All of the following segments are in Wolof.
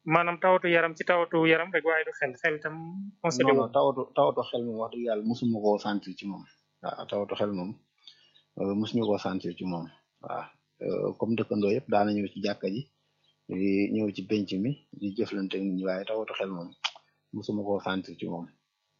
maanaam tawatu yaram ci tawatu yaram rek waaye du xel xel itam constaté non wu non tawatu tawatu xel moom wax dëgg yàlla mosuma koo sentir ci moom waaw tawatu xel moom euh, mosuñu koo sentir ci moom waaw euh, comme dëkkandoo yëpp daana ñëw ci jàkka ji di ñëw ci penc mi di jëflante ak nit ñi waaye tawatu xel moom mosuma koo sentir ci moom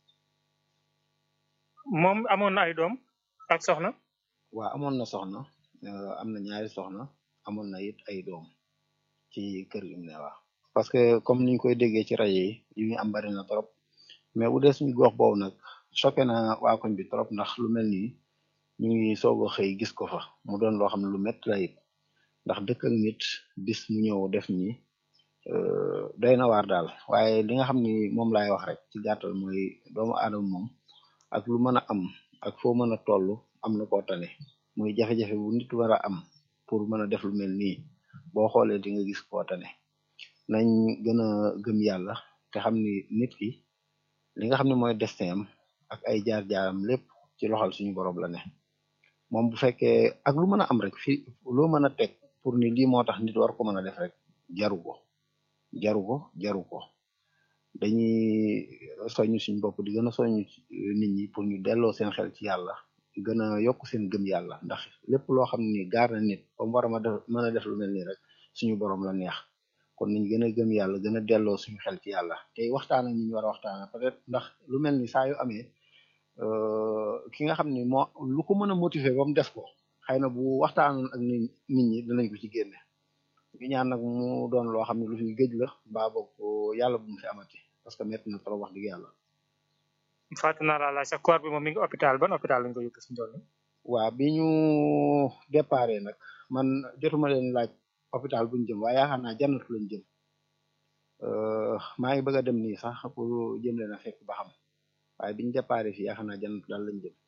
moom amoon na ay doom ak soxna waaw amoon na soxna euh, am na ñaari soxna amoon na it ay doom ci kër gi mu ne waaw parce que comme niñ koy déggee ci rajo yi yu ñu am bari na trop mais bu dee suñu gox boobu nag choqué na waa koñ bi trop ndax lu mel nii ñu ngi soog a xëy gis ko fa mu doon loo xam ne lu métti la it ndax dëkk ak nit bis mu ñëw def nii euh, doy na waar daal waaye li nga xam ni moom laay wax rek ci gàttal mooy doomu aadama moom ak lu mën a am ak foo mën a toll am na koo tane muy jafe-jafe bu nit war a am pour mën a def lu mel nii boo xoolee di nga gis koo tane nañ gën a gëm yàlla te xam ni nit ki li nga xam ne mooy destin am ak ay jaar-jaaram lépp ci loxol suñu borom la ne moom bu fekkee ak lu mën a am rek fi loo mën a teg pour ni lii moo tax nit war ko mën a def rek jaru ko jaru ko jaru ko dañuy soññ suñu bopp di gën a soññ nit ñi pour ñu delloo seen xel ci yàlla gën a yokk seen gëm yàlla ndax lépp loo xam ni gaar na nit ba mu war a ma def mën a def lu mel nii rek suñu borom la neex kon nañ gën a gëm yàlla gën a delloo suñu xel ci yàlla tey waxtaan ak ñi ñu war a waxtaan peut-être ndax lu mel ni saa yu amee euh, ki nga xam ni moo lu ko mën a motiver ba mu def ko xëy na bu waxtaanoon ak nit nit ñi dinañ ko ci génne ñu ñaan nag mu doon loo xam ne lu fi gëj la mbaa boog yàlla bu mu fi amati parce que métti na trop wax dëgg yàlla fàtte naa laa laaj sa corps bi moom mi ngi hôpital ban hôpital lañ ko yóbbu si ndool waa bi ñu déparé nag man jotuma leen laaj hôpital buñ jëm waaye yaakaar naa jannatu lañ jëm euh, maa ngi bëgg a dem nii sax pour jëm leen a fekk ba xam waaye biñu déparé fii yaakaar naa jannatu daal lañ jëm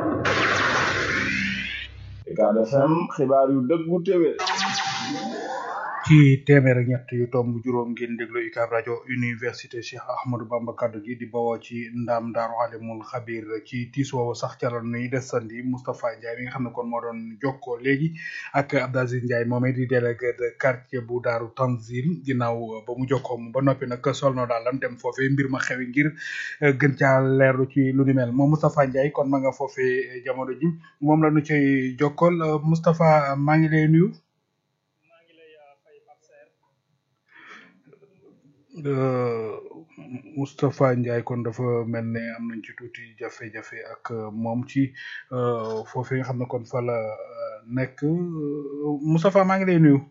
Ucab FM xibaar yu dëggu téwé ci téeméer ak ñett yu tomb juróom ngeen déglu UCAB rajo université Cheikh Ahmadou Bamba kaddu gi di bawoo ci ndam daaru alimul xabir ci tiis woowu sax ca la nuy desandi Moustapha Ndiaye mi nga xam ne kon moo doon jokkoo léegi ak Abdou Aziz Ndiaye moomee di délégué de quartier bu daaru Tanzil ginnaaw ba mu jokkoo mu ba noppi nag sol no daal lan dem foofee mbir ma xewi ngir eh, gën caa leerlu ci lu ni mel moom Moustapha Ndiaye kon ma nga foofee jamono ji moom la nu cay jokkool Eh, Moustapha maa ngi lay nuyu. Euh, Moustapha Ndiaye kon dafa mel ne am nañ ci tuuti jafe-jafe ak euh, moom ci euh, foofee nga xam ne kon fa la euh, nekk Euh, Moustapha maa ngi lay nuyu.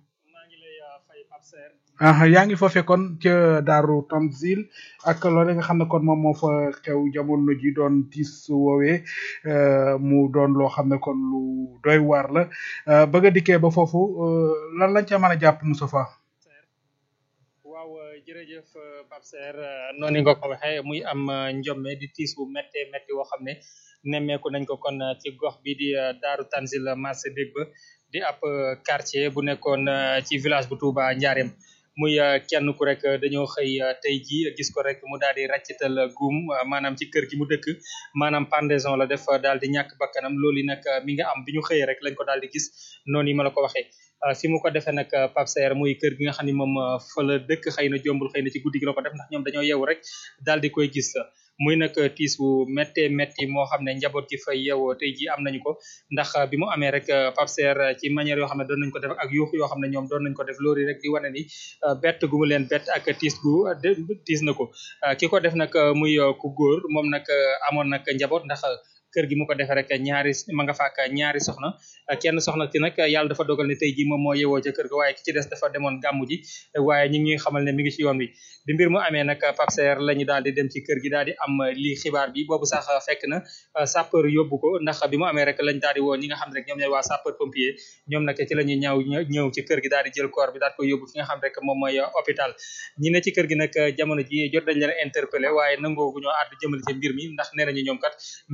ah yaa ngi foofee kon ca Daaru Tanzil ak loole nga xam ne kon moom moo fa xew jamono ji doon tiis woowee euh, mu doon loo xam ne kon lu doy waar la euh, bëgg a dikkee ba foofu euh, lan lañ ca mën a jàpp Moustapha. waaw jërëjëf Pape Serre noonu nga ko waxee muy am njomme di tiis bu méttee métti woo xam ne nemmeeku nañ ko kon ci gox bi di Daaru Tanzil marché dégg ba di ab quartier bu nekkoon ci village bu Touba Ndiarème muy kenn ku rek dañoo xëy tey jii gis ko rek mu daal di ràccital guum maanaam ci kër gi mu dëkk maanaam pendaison la def daal di ñàkk bakkanam loolu nag mi nga am bi ñu xëyee rek lañ ko daal di gis noonu yi ma la ko waxee fi mu ko defee nag Pape Serre muy kër gi nga xam ne moom fa la dëkk xëy na jombul xëy na ci guddi gi la ko def ndax ñoom dañoo yeewu rek daal di koy gis muy nag tiis bu méttee métti moo xam ne njaboot gi fay yeewoo tey jii am nañu ko ndax bi mu amee rek Pape Serre ci manière yoo xam ne doon nañ ko def ak yuuxu yoo xam ne ñoom doon nañ ko def loolu rek di wane ni bett gu mu leen bett ak tiis gu tiis na ko ki ko def nag muy ku góor moom nag amoon nag njaboot ndax kër gi mu ko defee rek ñaari ma nga faak ñaari soxna kenn soxna ci nag yàlla dafa dogal ne tey jii moom moo yewoo ca kër ga waaye ki ci des dafa demoon gàmmu ji waaye ñi ngi ñuy xamal ne mi ngi ci yoon wi bi mbir mu amee nag Pape Serre la ñu daal di dem ci kër gi daal di am lii xibaar bi boobu sax fekk na sapeur yóbbu ko ndax bi mu amee rek lañ daal di woo ñi nga xam ne rek ñoom ñooy waa sapeur pompier ñoom nag ci la ñuy ñëw ñëw ci kër gi daal di jël corps bi daal koy yóbbu fi nga xam rek moom mooy hôpital ñi ne ci kër gi nag jamono ji jot dañ leen interpellé waaye nangoo gu ñoo àddu jëmale ci mbir mi ndax nee nañu ñoom kat mbir mi rek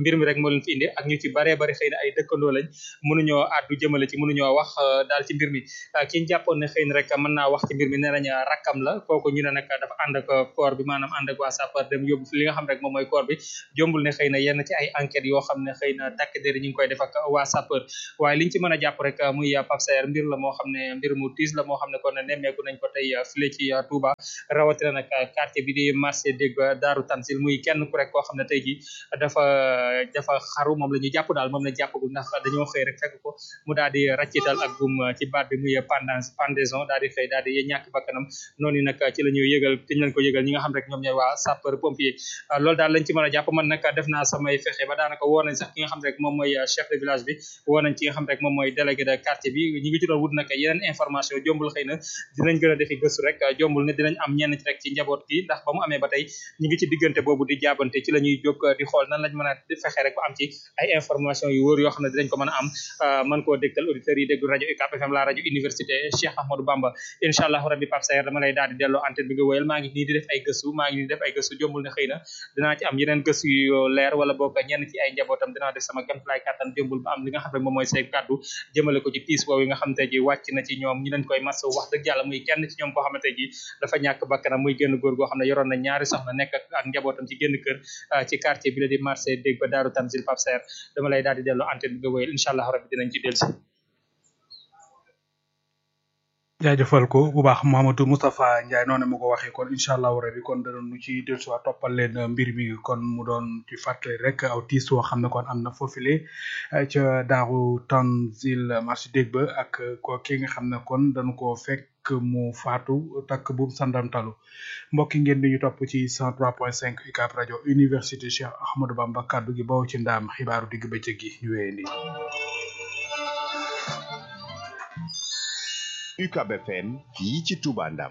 moo leen fi indi ak ñu ci baree bari xëy na ay dëkkandoo lañ mënuñoo àddu jëmale ci mënuñoo wax daal ci mbir mi ki ñu jàppoon ne xëy na rek mën naa wax ci mbir mi nee nañ rakkam la kooku ñu ne nag dafa ànd ak koor bi maanaam ànd ak waa sapeur dem yóbbu fi li nga xam rek moom mooy koor bi jombul ne xëy na yenn ci ay enquêtes yoo xam ne xëy na takk der ñu ngi koy def ak waa sapeur waaye liñ ci mën a jàpp rek muy Pape Saer mbir la moo xam ne mbir mu tiis la moo xam ne kon nemmeeku nañ ko tey file ci Touba rawatina nag quartier bi di marché dégg Daaru Tansil muy kenn ku rek koo xam ne tey ji dafa dafa xaru moom la ñu jàpp daal moom la jàppagul ndax dañoo xëy rek fekk ko mu daal di raccital ak gum ci baat bi muy pendance pendaison daal di xëy daal di ñàkk bakkanam noonu nag ci la ñuy yëgal te ñu leen ko yëgal ñi nga xam rek ñoom ñooy waa sapeur pompier loolu daal lañ ci mën a jàpp man nag def naa samay fexe ba daanaka woo nañ sax ki nga xam rek moom mooy chef de village bi woo nañ ci nga xam rek moom mooy délégué de quartier bi ñi ngi ci doon wut nag yeneen information jombul xëy na dinañ gën a defi gëstu rek jombul ne dinañ am ñenn ci rek ci njaboot gi ndax ba mu amee ba tey ñi ngi ci diggante boobu di jaabante ci la ñuy jóg di xool nan lañ mën a fexe rek ba am ci ay information yu wóor yoo xam ne dinañ ko mën a am man koo dégtal auditeurs yi déglu rajo UCAB FM la rajo université Cheikh Ahmadou Bamba incha allah rabbi Pape Saer dama lay daal di delloo antenne bi nga wéyal maa ngi nii di def ay gëstu maa ngi nii di def ay gëstu jombul ne xëy na dinaa ci am yeneen gëstu yu leer wala boog ñenn ci ay njabootam dinaa def sama kéemtalaay kàttan jombul ba am li nga xam ne moom mooy say kàddu jëmale ko ci tiis woowu yi nga xam te ji wàcc na ci ñoom ñu leen koy mas wax dëgg yàlla muy kenn ci ñoom koo xamante ji dafa ñàkk bakkanam muy génn góor goo xam ne yoroon na ñaari soxna nekk ak njabootam ci génn kër ci quartier bi la di marché dégg ba Daaru Tanzil Pape Saer dama lay daal di delloo antenne bi nga wéyal incha allah rabbi dinañ ci dellusi jaajëfal ko bu baax Mouhamadou Moustapha Ndiaye noonu ma ko waxee kon incha allahu rabi kon danoon nu ci dellusiwaat toppal leen mbir mi kon mu doon ci fàttali rek aw tiis woo xam ne kon am na foofile ca Daaru Tanzil marché dégg ba ak ko ki nga xam ne kon dañu ko fekk mu faatu takk bu sandamtalu mbokk yi ngeen di ñu topp ci 103.5 UCAB rajo université Cheikh Ahmadou Bamba kaddu gi baw ci ndaam xibaaru digg bëccëg gi ñu wéyandi. UCAB FM fii ci Touba Ndam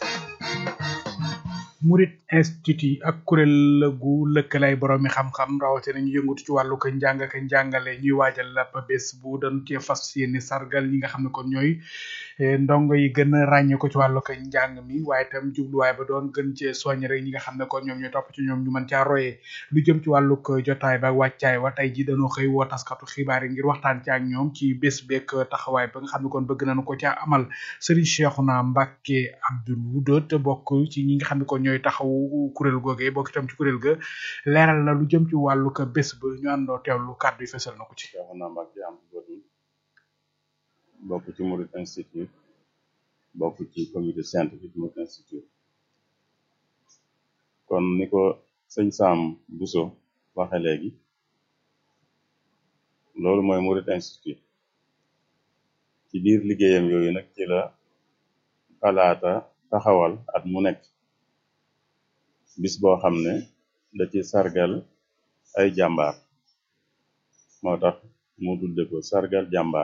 Murit Institut ak kuréel gu lëkkalay boroomi xam-xam rawatina ñu yëngatu ci wàllu ko njàng ak njàngale ñuy waajal la bés bu doon cee fas yéene sargal ñi nga xam ne kon ñooy ndongo yi gën a ràññee ko ci wàllu ko njàng mi waaye itam jubluwaay ba doon gën cee soññ rek ñi nga xam ne kon ñoom ñooy topp ci ñoom ñu mën caa royee lu jëm ci wàllu ko jotaay ba wàccaay wa tey ji dañoo xëy woo taskatu xibaar yi ngir waxtaan ci ak ñoom ci bés beeg taxawaay ba nga xam ne kon bëgg nañu ko caa amal Serigne Cheikhouna Mbacké Abdoul Wudot bokk ci ñi nga xam ne kon ñooy taxawu kuréel googee bokk itam ci kuréel ga leeral na lu jëm ci wàllu ko bés ba ñu àndoo teewlu kàddu yi fesal na ko ci Cheikhouna Mbacké Abdoul Wudot bokk ci Murid Institute bokk ci comité scientifique Murid Institute kon ni ko sëñ Sam Bousso waxe léegi loolu mooy Murid Institute ci biir liggéeyam yooyu nag ci la xalaata taxawal at mu nekk bis boo xam ne da ci sargal ay jàmbaar moo tax mu tudde ko sargal jàmbaar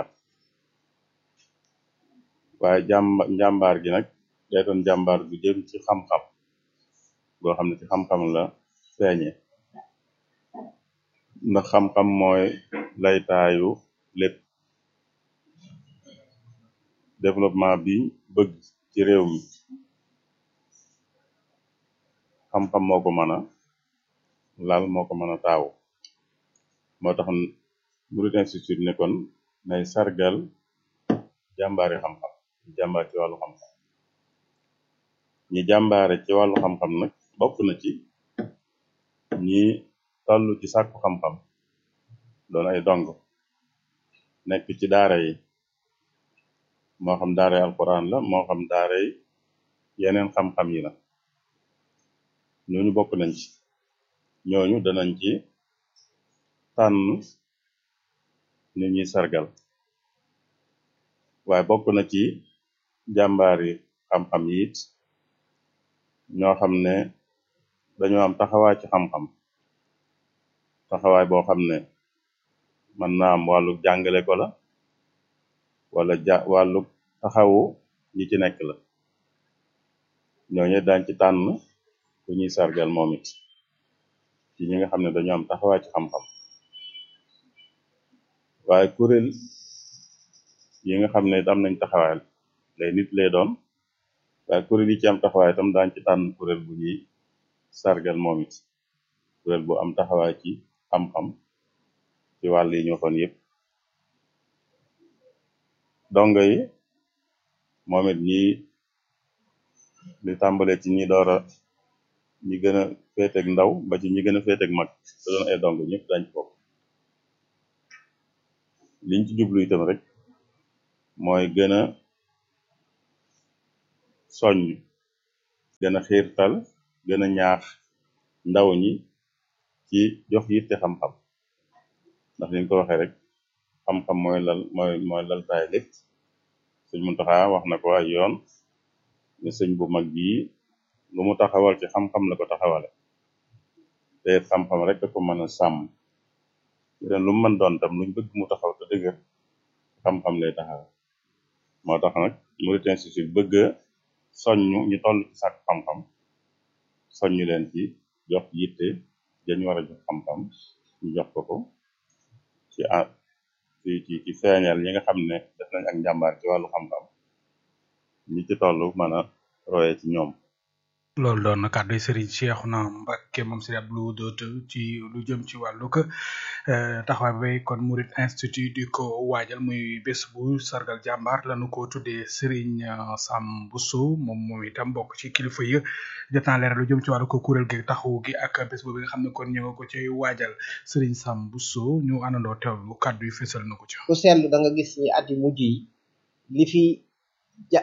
waaye jàmba njàmbaar gi nag day doon jàmbaar bu jëm ci xam-xam boo xam ne ci xam-xam la feeñe ndax xam-xam mooy laytaayu lépp développement bi bëgg ci réew mi xam-xam moo ko mën a lal moo ko mën a taawu moo tax Murid Institute ne kon nay sargal jàmbaari xam-xam jàmbaar ci wàllu xam-xam ñi jàmbaare ci wàllu xam-xam nag bokk na ci ñi tollu ci sàkku xam-xam doon ay dong nekk ci daara yi moo xam daara yi alquran la moo xam daara yi yeneen xam-xam yi la ñooñu bokk nañ ci ñooñu danañ ci tànn ni ñuy sargal waaye bokk na ci jàmbaari xam-xam yi it ñoo xam ne dañoo am taxawaay ci xam-xam taxawaay boo xam ne mën naa am wàllu jàngale ko la wala ja wàllu taxawu ñi ci nekk la ñooñu dañ ci tànn ku ñuy sargal moom it ci ñi nga xam ne dañoo am taxawaay ci xam-xam waaye kuréel yi nga xam ne am nañ taxawaay lay nit lay doon waaye kuréel yi ci am taxawaay itam daañ ci tànn kuréel bu ñuy sargal moom it kuréel bu am taxawaay ci xam-xam ci wàll yi ñu waxoon yëpp dongo yi moom it ñi li tàmbale ci ñi door a ñi gën a féeteeg ndaw ba ci ñi gën a féeteeg mag te doon ay dong ñëpp dañ ci bokk liñ ci jublu itam rek mooy gën a soññ gën a xiirtal gën a ñaax ndaw ñi ci jox yitte xam-xam ndax liñ ko waxee rek xam-xam mooy lal mooy mooy laltaay lépp sëñ Muntaxa wax na ko ay yoon ne sëñ bu mag bii lu mu taxawal ci xam-xam la ko taxawale te it xam-xam rek da ko mën a sàmm leen lu mu mën doon tam luñ bëgg mu taxaw te dëgër xam-xam lay taxaw moo tax nag Murid Institute bëgg a soññu ñu toll ci sàkk xam-xam soññu leen ci jox yitte dañu war a jox xam-xam ñu jox ko ko ci a ci ci ci feeñal ñi nga xam ne def nañ ak njàmbaar ci wàllu xam-xam ñi ci toll mën a roye ci ñoom loolu doon na kàddu Serigne Cheikhouna Mbacké moom Serigne Abdou Lahad ci lu jëm ci wàllug taxawaay bi kon Murid Institute di ko waajal muy bés bu sargal jàmbaar lañu ko tuddee Serigne Sam Bousso moom moom itam bokk ci kilifa yi jot naa leeral lu jëm ci wàllu ko kuréel gi taxawu gi ak bés boobu nga xam ne kon ñu nga ko cay waajal Serigne Sam Bousso ñu àndandoo teewlu kàddu yi fésal na ko ci. ku seetlu da nga gis ni at yu mujj yi li fi ja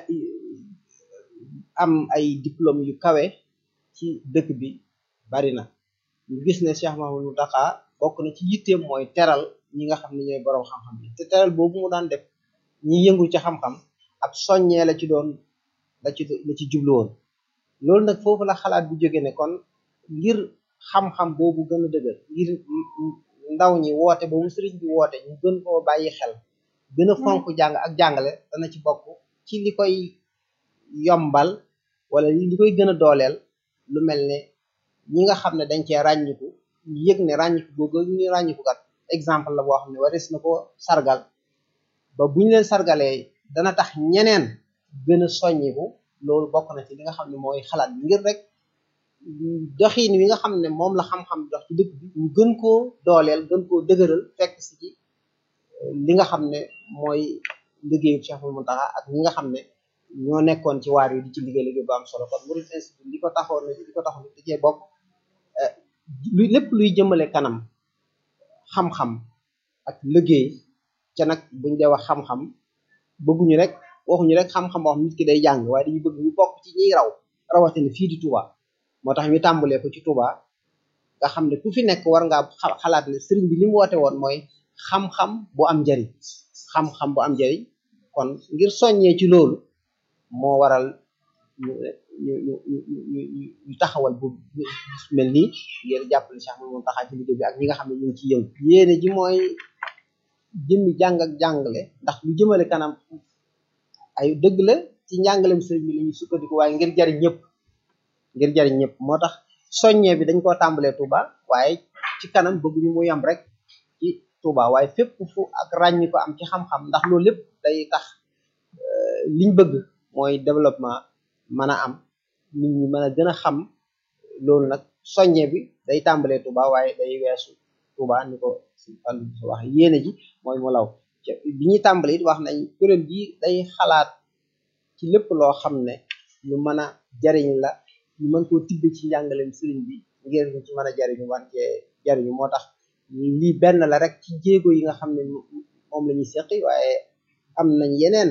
am ay diplôme yu kawe ci dëkk bi bari na ñu gis ne Cheikh Mahamadou Mountakha bokk na ci yitteem mooy teral ñi nga xam ne ñooy borom xam-xam yi te teral boobu mu daan def ñi yëngu ci xam-xam ab soññee la ci doon la ci la ci jublu woon loolu nag foofu la xalaat bu jóge ne kon ngir xam-xam boobu gën a dëgër ngir ndaw ñi woote boobu sëriñ bi woote ñu gën koo bàyyi xel gën a fonk jàng ak jàngale dana ci bokk ci li koy yombal wala li koy gën a dooleel lu mel ne ñi nga xam ne dañ cee ràññiku ñu yëg ne ràññiku googu ñu ràññiku kat exemple la boo xam ne waris na ko sargal ba buñ leen sargalee dana tax ñeneen gën a soññiku loolu bokk na ci li nga xam ne mooy xalaat bi ngir rek doxiin wi nga xam ne moom la xam-xam dox ci dëkk bi ñu gën koo dooleel gën koo dëgëral fekk si ci li nga xam ne mooy liggéeyu Cheikh Mountakha ak ñi nga xam ne ñoo nekkoon ci waar yi di ci liggéey liggéey bu am solo kon Murid Institute li ko taxoon li ko taxoon da cee bokk lu lépp luy jëmale kanam xam-xam ak liggéey ca nag buñ dee wax xam-xam bëgguñu rek waxuñu rek xam-xam boo xam nit ki day jàng waaye dañu bëgg ñu bokk ci ñiy raw rawatina fii di Touba moo tax ñu tàmbalee ko ci Touba nga xam ne ku fi nekk war ngaa xalaat ne sëriñ bi li mu woote woon mooy xam-xam bu am njariñ xam-xam bu am njariñ kon ngir soññee ci loolu moo waral ñu ñu ñu ñu ñu taxawal bu mel nii ngir jàppale Cheikh Mamadou Mountakha ci liggéey bi ak ñi nga xam ne ñu ngi ci yëngu yéene ji mooy jëmmi jàng ak jàngale ndax lu jëmale kanam ay dëgg la ci njàngalem sëriñ bi la ñuy sukkandiku waaye ngir jariñ ñëpp ngir jariñ ñëpp moo tax soññee bi dañ koo tàmbalee Touba waaye ci kanam bëgguñu mu yem rek ci Touba waaye fépp fu ak ràññi ko am ci xam-xam ndax loolu lépp day tax liñ bëgg mooy développement mën a am nit ñi mën a gën a xam loolu nag soññe bi day tàmbalee Touba waaye day weesu Touba ni ko si fan wax yéene ji mooy mu law bi ñuy tàmbale it wax nañ kuréel gi day xalaat ci lépp loo xam ne lu mën a jariñ la ñu mën koo tibbe ci njàngaleem sëriñ bi ngir ñu ci mën a jariñu wante jariñu moo tax lii benn la rek ci jéego yi nga xam ne moom la ñuy seqi waaye am nañ yeneen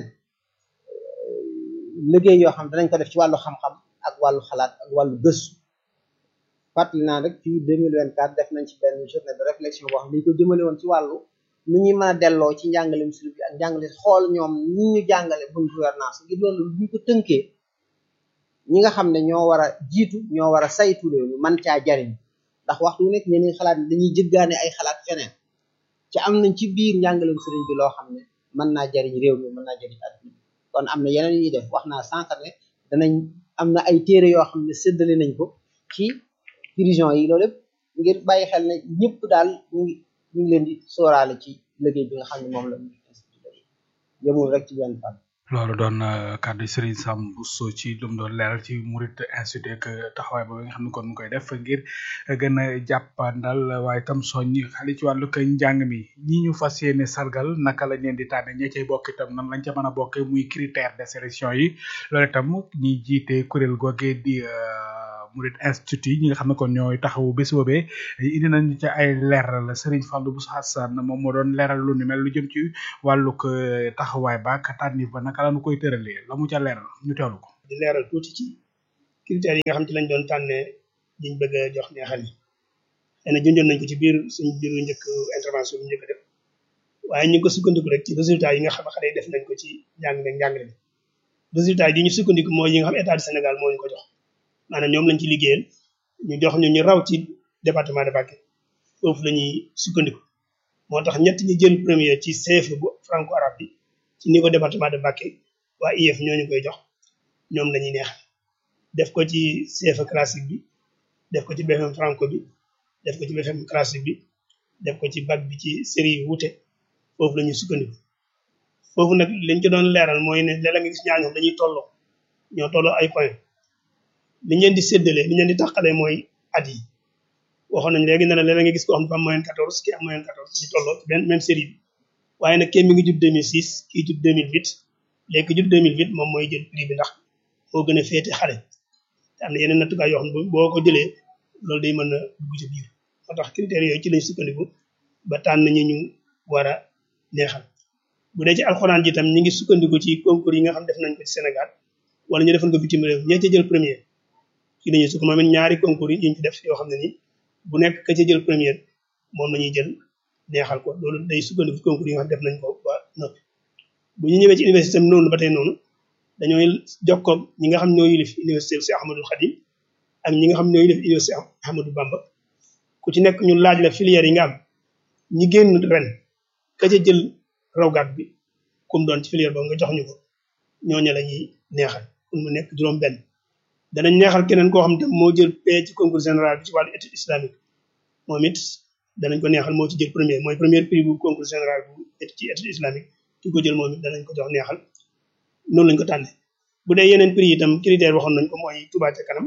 liggéey yoo xam danañ ko def ci wàllu xam-xam ak wàllu xalaat ak wàllu gëstu fàttali naa rek fii 2024 def nañ ci benn journée de réflexion boo xam ne dañu ko jëmale woon ci wàllu nu ñuy mën a delloo ci njàngaleem sëriñ bi ak njàngale xool ñoom ni ñu jàngale bonne gouvernance ngir loolu bu ñu ko tënkee ñi nga xam ne ñoo war a jiitu ñoo war a saytu réew mi man caa jariñ ndax waxtu nekk ñeneen xalaat dañuy jëggaane ay xalaat feneen ci am nañ ci biir njàngaleem sëriñ bi loo xam ne mën naa jariñ réew mi mën naa jariñ àdduna kon am na yeneen yu ñuy def wax naa sànq ne danañ am na ay téere yoo xam ne séddale nañ ko ci prison yi loolu lépp ngir bàyyi xel ne ñëpp daal ñu ngi ñu ngi leen di sóoraale ci liggéey bi nga xam ne moom la yëmul rek ci benn fan loolu doon kàddu Serigne Sam Bousso ci lu mu doon leeral ci Murit Institute ak taxawaay boobu nga xam ne kon mu koy def ngir gën a jàppandal waaye tam soññi xale ci wàllu kay njàng mi ñi ñu fas yéene sargal naka lañ leen di tànne ña cay bokk itam nan lañ ca mën a bokkee muy critère de sélection yi loolu itam ñi jiite kuréel googee di Murit Institute ñi nga xam ne kon ñooy taxawu bés boobee indi nañu ca ay leeral Serigne Fallou Bousso Hassane moom moo doon leeral lu ni mel lu jëm ci wàllug taxawaay ba ak tànnif ba naka la ñu koy tëralee la mu ca leeral ñu teewlu ko. di leeral tuuti ci critères yi nga xam ci lañ doon tànnee liñ bëgg a jox neexal yi xëy na junjoon nañ ko ci biir suñ biiru njëkk intervention bi njëkk a def waaye ñu ngi ko sukkandiku rek ci résultat yi nga xam xale yi def nañ ko ci njàng meeg njàngale bi résultat yi ñu sukkandiku mooy yi nga xam état du Sénégal moo ñu ko jox maanaam ñoom lañ ci liggéeyal ñu jox ñu ñu raw ci département de Mbacké foofu la ñuy sukkandiku moo tax ñett ñi jël premier ci CFE bu franco arabe bi ci niveau département de Mbacké waa IEF ñoo ñu koy jox ñoom lañuy neexal def ko ci CFE classique bi def ko ci BFM franco bi def ko ci BFM classique bi def ko ci bac bi ci série yu wuute foofu la ñuy sukkandiku foofu nag liñ ci doon leeral mooy ne léeg-léeg nga gis ñaar ñoom dañuy tolloo ñoo tolloo ay point liñ leen di séddalee liñ leen di tàqalee mooy at yi waxoon nañ léegi ne la léeg-léeg nga gis ko xam dafa am moyenne 14 kii am moyenne 14 ñu tolloo ci benn même série bi waaye nag kenn mi ngi judd 2006 kii judd 2008 léegi ki judd 2008 moom mooy jël prix bi ndax moo gën a féete xale te am na yeneen nattukaay yoo xam ne boo ko jëlee loolu day mën a dugg ci biir moo tax critères yooyu ci lañ sukkandiku ba tànn ñi ñu war a neexal bu dee ci alxuraan ji tam ñi ngi sukkandiku ci concours yi nga xam def nañ ko ci Sénégal wala ñu defoon ko bitim réew ñee ca jël premier ci lañuy sukk moom it ñaari concours yi ñu ci def yoo xam ne nii bu nekk ka ca jël premier moom la ñuy jël neexal ko loolu day sukkandiku ci concours yi nga xam def nañ ko ba noppi bu ñu ñëwee ci université am noonu ba tey noonu dañooy jokkoo ñi nga xam ñoo yilif université si Ahmadul Khadim ak ñi nga xam ñoo yilif université Ahmadou Bamba ku ci nekk ñu laaj la filière yi nga am ñi génn ren ka ca jël rawgaat bi kum doon ci filière boobu nga jox ñu ko ñooñu la ñuy neexal pour mu nekk juróom benn danañ neexal keneen koo xam te moo jël paie ci concours général bi ci wàllu étude islamique moom it danañ ko neexal moo ci jël premier mooy premier prix bu concours général bu ci étude islamique ki ko jël moom it danañ ko jox neexal noonu lañ ko tànne bu dee yeneen prix itam critère waxoon nañ ko mooy Touba ca kanam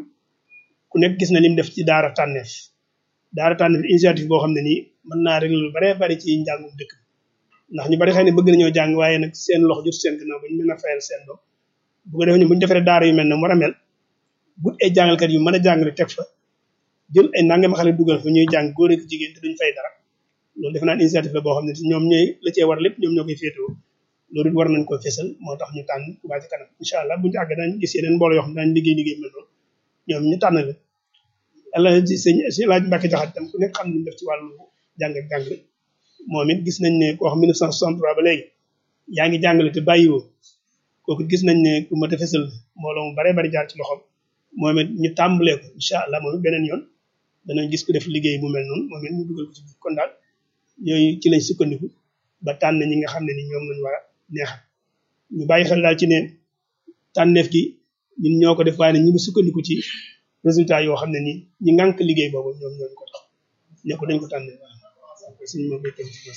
ku nekk gis na lim def ci daara tànneef daara tànneef initiative boo xam ne nii mën naa régler lu bare bari ci njàngum dëkk ndax ñu bari xëy na bëgg nañoo jàng waaye nag seen loxo jot seen gannaaw ba ñu mën a fayal seen doom bu ko defee ñu bu ñu defaree daara yu mel ne mu war a mel but ay jàngalkat yu mën a jàngale teg fa jël ay nangam xale dugal fa ñuy jàng góor ak jigéen te duñ fay dara loolu defe naa initiative la boo xam ne ñoom ñooy la cee war lépp ñoom ñoo koy féetewoo loolu it war nañ ko fésal moo tax ñu tànn Touba ci kanam incha allah buñu àgg dañ gis yeneen mbooloo yoo xam ne dañ liggéey liggéey mel noonu ñoom ñu tànn leen yàlla ci sëñ si laaj Mbàkke jaxat tam ku nekk xam ne def ci wàllu jàng ak jàngale moom it gis nañ ne koo xam 1963 ba léegi yaa ngi jàngale te bàyyiwoo kooku gis nañ ne ku mat a fésal mbooloo mu bare bari jaar ci loxoom moom it ñu tàmbalee ko incha allah moom it beneen yoon danañ gis ku def liggéey bu mel noonu moom it ñu dugal ko ci biir kon daal yooyu ci lañ sukkandiku ba tànn ñi nga xam ne ni ñoom lañ war a neexal ñu bàyyi xel daal ci ne tànneef gi ñun ñoo ko def waaye ne ñu ngi sukkandiku ci résultat yoo xam ne ni ñi ngànk liggéey boobu ñoom ñoo ko tax ne ko dañ ko tànnee waaw suñu ma béykat yi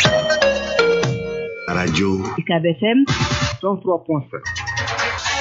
rajo UCAB FM 103.7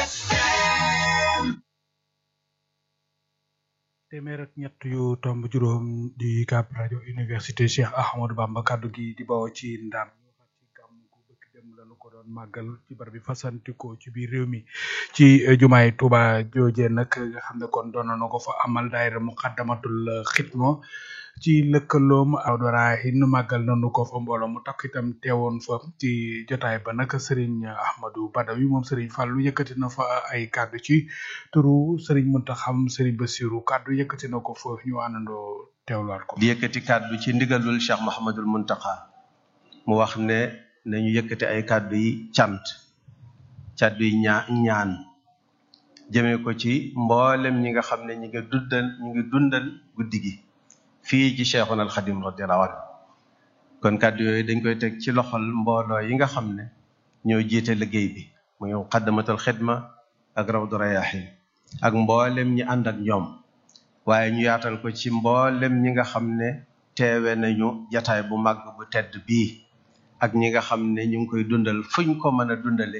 téeméer ak ñett yu tomb juróom di UCAB rajo université Cheikh Ahmadou Bamba kaddu gi di bawoo ci ndam ñu wax ci gàmm gu bëkk dem lañu ko doon màggal ci barab bi fasantikoo ci biir réew mi ci jumaay Touba jooje nag nga xam ne kon doon na ko fa amal daayira muqaddamatul xidma ci lëkkaloom awdorahin màggal nanu ko fa mbooloo mu takk itam teewoon fa ci jotaay ba nag Serigne Ahmadou Badawi moom Serigne Fallou yëkkati na fa ay kàddu ci turu Serigne Muntaxam Serigne Bassirou kàddu yëkkati na ko fa ñu àndandoo teewlaat ko. di yëkkati kàddu ci ndigalul Cheikh Mouhamadul Muntaxa mu wax ne nañu yëkkati ay kàddu yi cant kàddu yi ñaa ñaan jëmee ko ci mboolem ñi nga xam ne ñi nga dundal ñi ngi dundal guddi gi. fii ci Cheikhuna al Xadim radiyallahu anhu kon kàddu yooyu dañ koy teg ci loxol mbooloo yi nga xam ne ñoo jiite liggéey bi muy muqaddamatul xidma ak rawdu rayahin ak mboolem ñi ànd ak ñoom waaye ñu yaatal ko ci mboolem ñi nga xam ne teewe nañu jataay bu màgg bu tedd bii ak ñi nga xam ne ñu ngi koy dundal fuñ ko mën a dundale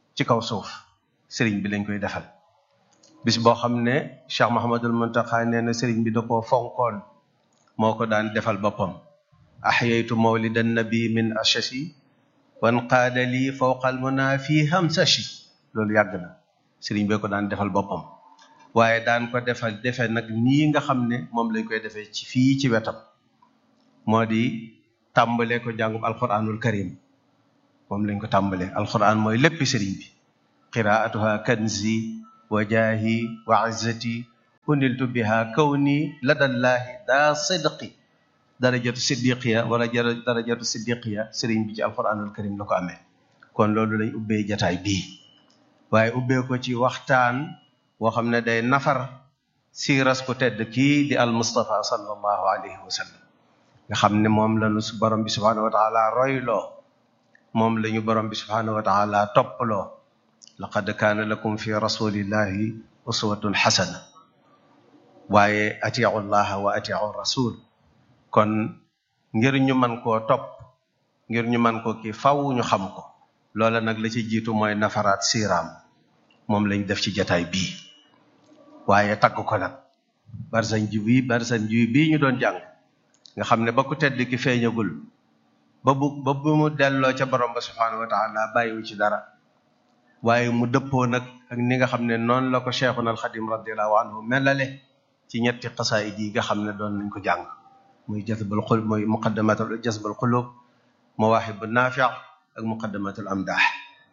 ci kaw suuf sëriñ bi lañ koy defal bis boo xam ne Cheikh Mahamadul Muntaxa nee na sëriñ bi da koo fonkoon moo ko daan defal boppam ahyaytu mawlidan nabi min ashasi wan qaada lii fawqal muna fii hamsashi loolu yàgg na sëriñ bee ko daan defal boppam waaye daan ko defal defe nag nii nga xam ne moom lañ koy defee ci fii ci wetam moo di tàmbale ko jàngum alquranul karim moom lañ ko tàmbale alquran mooy léppi sëriñ bi qiraatuha kanzi wa jaahi wa izzati uniltu biha kawni ladallaahi daa sidqi darajatu siddiqiya wala darajatu siddiqiya sëriñ bi ci alquranul karim la ko amee kon loolu lañ ubbee jataay bii waaye ubbee ko ci waxtaan woo xam ne day nafar siiras ku tedd kii di al mustafa sallallahu alayhi wa sallam nga xam ne moom lañu su borom bi subhanahu wa taala royloo moom lañu borom bi subhanahu wa taala topploo laqad kaana lakum fi rasulillahi uswatun xasana waaye atiu llaha wa atiu rasul kon ngir ñu man koo topp ngir ñu man ko kii faw ñu xam ko loola nag la ci jiitu mooy nafaraat siiraam moom lañ def ci jataay bii waaye tagg ko nag barsan ji bii barsan ji bii ñu doon jàng nga xam ne ba ku tedd ki feeñagul ba bu ba bu mu delloo ca borom ba subhanahu wa taala bàyyiwu ci dara waaye mu dëppoo nag ak ni nga xam ne noonu la ko cheikhuna alxadim radiallahu anhu melale ci ñetti xasaayid yi nga xam ne doon nañ ko jàng muy jazbul xul muy muqaddamatul jazbul xulub mawaahibu naafi ak muqaddamatul amdaax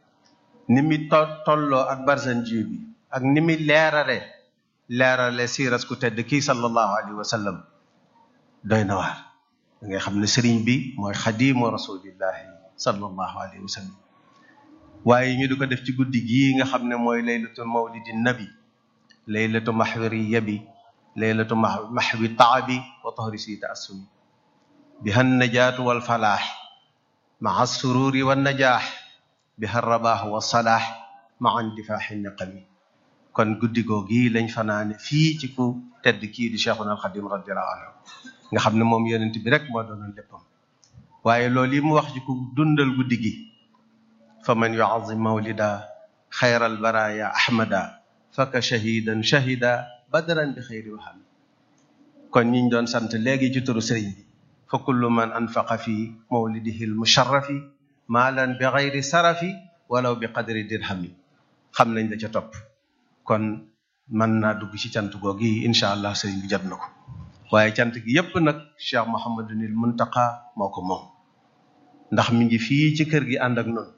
ni mi to tolloo ak barsan ji bi ak ni mi leerale leerale siiras ku tedd kii sallallahu alayhi wa sallam doy na waar da ngay xam ne sëriñ bi mooy xadimu rasulillahi sallallahu alayhi wa sallam waaye ñu di ko def ci guddi gii nga xam ne mooy laylatu mawlidi nabi laylatu maxwiriya bi laylatu maxwi taabi wa tahri si taassumi biha najaatu walfalaax maa sururi wannajaax biha rabaax wasalaax maa indifaaxi niqami kon guddi googi lañ fanaane fii ci ku tedd kii di cheikhuna alxadim radiallahu anhu nga xam ne moom yonent bi rek moo doonoon léppam waaye loolu yi mu wax ci ku dundal guddi gi fa man yuazim mawlida xayral baraya ahmada faka shahidan shahida badran bi xayri waxam kon ñiñ doon sant léegi ci turu sëriñ bi fa kullu man anfaqa fi mawlidihi almusharrafi maalan bi xayri sarafi walaw bi qadri dirhami xam nañ la ca topp kon mën naa dugg ci cant googi incha allah sëriñ bi jot na ko waaye cant gi yépp nag cheikh mohamadunil muntaqa moo ko moom ndax mi ngi fii ci kër gi ànd ak noonu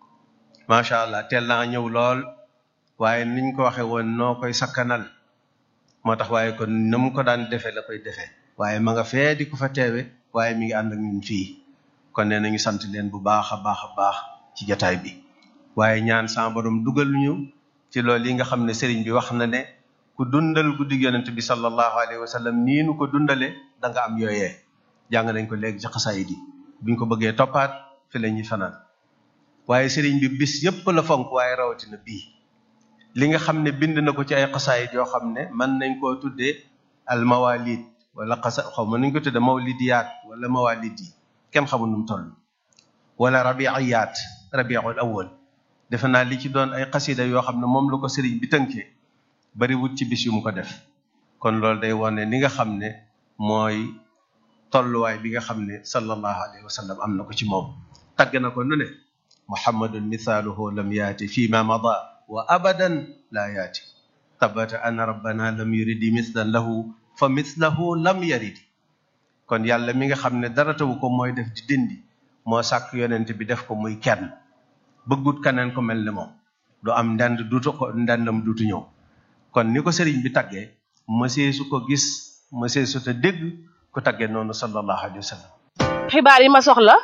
macha allah teel naa ñëw lool waaye niñ ko waxe woon noo koy sakkanal moo tax waaye kon na mu ko daan defee la koy defee waaye ma nga fee di ko fa teewe waaye mi ngi ànd ak ñun fii kon nee nañu sant leen bu baax a baax a baax ci jataay bi waaye ñaan sa borom dugal ñu ci loolu yi nga xam ne sëriñ bi wax na ne ku dundal guddi yonent bi sallallahu alayhi wa sallam nii nu ko dundale da nga am yooyee jàng nañ ko léegi ci xasaayid yi buñ ko bëggee toppaat fi la ñuy fanaan waaye sëriñ bi bis yépp la fonk waaye rawatina bii li nga xam ne bind na ko ci ay xasaayid yoo xam ne mën nañ koo tuddee al mawalid wala xasa xaw ma nañ ko tuddee mawlidiyaat wala mawalid yi kenn xamul nu mu toll wala rabiiyaat rabiul awwal defe naa li ci doon ay xasida yoo xam ne moom la ko sëriñ bi tënkee bari wut ci bis yu mu ko def kon loolu day wane ni nga xam ne mooy tolluwaay bi nga xam ne sallallahu alayhi wa sallam am na ko ci moom tagg na ko nu ne muhammadun mithaaluhu lam yaati fi ma mada wa abadan laa yaati tabata ana rabbana lam yuridi mislan lahu fa mislahu lam yaridi kon yàlla mi nga xam ne dara tawu ko mooy def di dindi moo sàkk yonent bi def ko muy kenn bëggut kaneen ko mel ne moom du am ndend duutu ko ndendam duutu ñëw kon ni ko sëriñ bi taggee mësee su ko gis mësee su te dégg ku taggee noonu sallallahu alayhi wa sallam xibaar yi ma soxla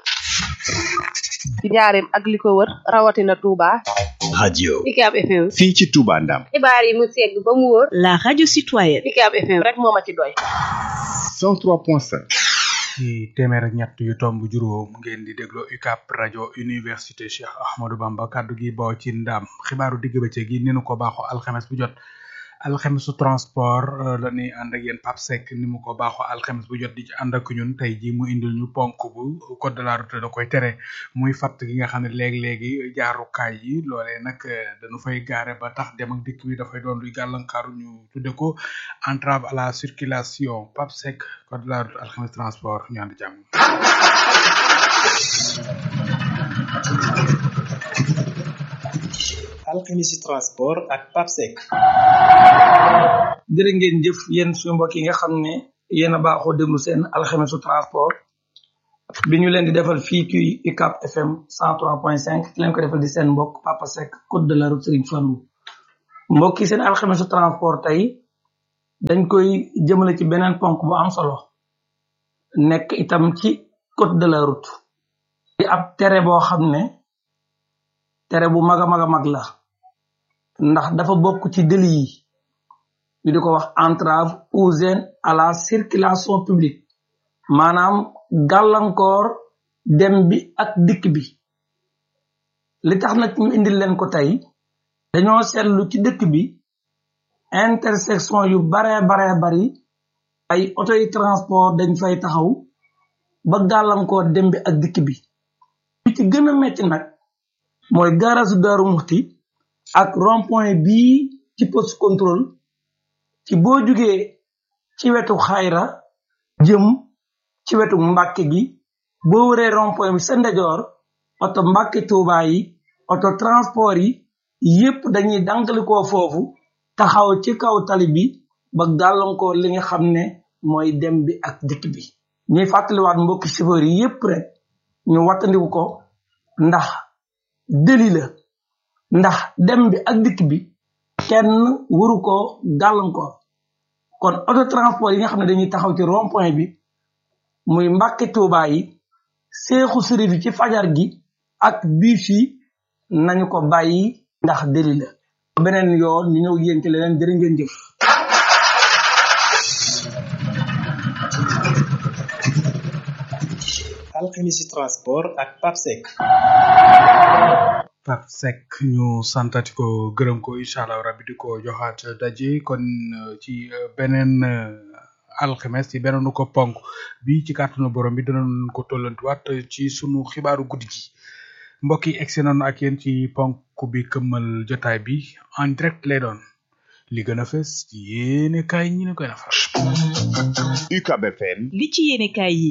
ci njaareem ak li ko wër rawatina Touba. radio UCAB FM. fii ci Touba Ndam xibaar yi mu segg ba mu wóor. la radio citoyenne. UCAB FM rek moo ma ci doy. 103.5 ci téeméer ak ñett yu tomb juróom ngeen di déglu UCAB rajo université Cheikh Ahmadou Bamba kaddu gi bawoo ci ndaam xibaaru digg bëccëg gi ni nu ko baaxoo alxames bu jot alxemisu transport la ñuy ànd ak yéen Pape Seck ni mu ko baaxoo alxemis bu jot di ci ànd ak ñun tey jii mu indil ñu ponk bu code de la route da koy tere muy fatt gi nga xam ne léegi-léegi jaarukaay yi loolee nag dañu fay gaare ba tax dem ak dikk bi dafay doon luy gàllankaaru ñu tudde ko entrave à la circulation Pape Seck code de la route alxemis transport ñu ànd jàmm alxemisi transport ak Pape Seck jërë ngeen jëf yéen suñu mbokk yi nga xam ne yéen a baaxoo déglu seen alxemisu transport bi ñu leen di defal fii ci UCAP FM 103.5 ki leen ko defal di seen mbokk Papa Seck code de la route Serigne Fallou mbokk yi seen alxemisu transport tey dañ koy jëmale ci beneen ponk bu am solo nekk itam ci code de la route di ab tere boo xam ne tere bu mag a mag a mag la ndax dafa bokk ci délit yi ñu di ko wax entrave ou gêne à la circulation publique maanaam gàllankoor dem bi ak dikk bi li tax nag ñu indil leen ko tey dañoo seetlu ci dëkk bi intersection yu baree baree bari ay auto yi transport dañ fay taxaw ba gàllankoor dem bi ak dikk bi li ci gën a metti nag mooy gaarasu daaru muxti ak rond point bii ci poste contrôle ci boo jugee ci wetu xayra jëm ci wetu mbàkke gi boo wëree rond point bi sa ndejoor oto mbàkke tuubaa yi oto transport yi yépp dañuy dankalikoo foofu taxaw ci kaw tali bi ba gàllankoor li nga xam ne mooy dem bi ak dikk bi ñuy fàttaliwaat mbokki chauffeur yi yépp rek ñu wattandiku ko ndax deli la ndax dem bi ak dikk bi kenn waru ko gàllankoor kon auto transport yi nga xam ne dañuy taxaw ci rond point bi muy mbàkke tuubaa yi seexu sërif yi ci fajar gi ak biis yi nañu ko bàyyi ndax deli la beneen yoon ñu ñëw yéen ci leneen jërë ngeen jëf alxemisi transport ak Pape Seck Pape Seck ñu santati ko gërëm ko incha allah rabbi di ko joxaat daje kon ci beneen alxemes ci beneen ko ponk bi ci kàttanu borom bi dinañ ko tollantiwaat ci sunu xibaaru guddi gi mbokk yi egsi nañu ak yéen ci ponk bi këmmal jotaay bi en direct lay doon li gën a fës ci yéene kaay ñi ne koy nafar UCAB FM li ci yéene kaay yi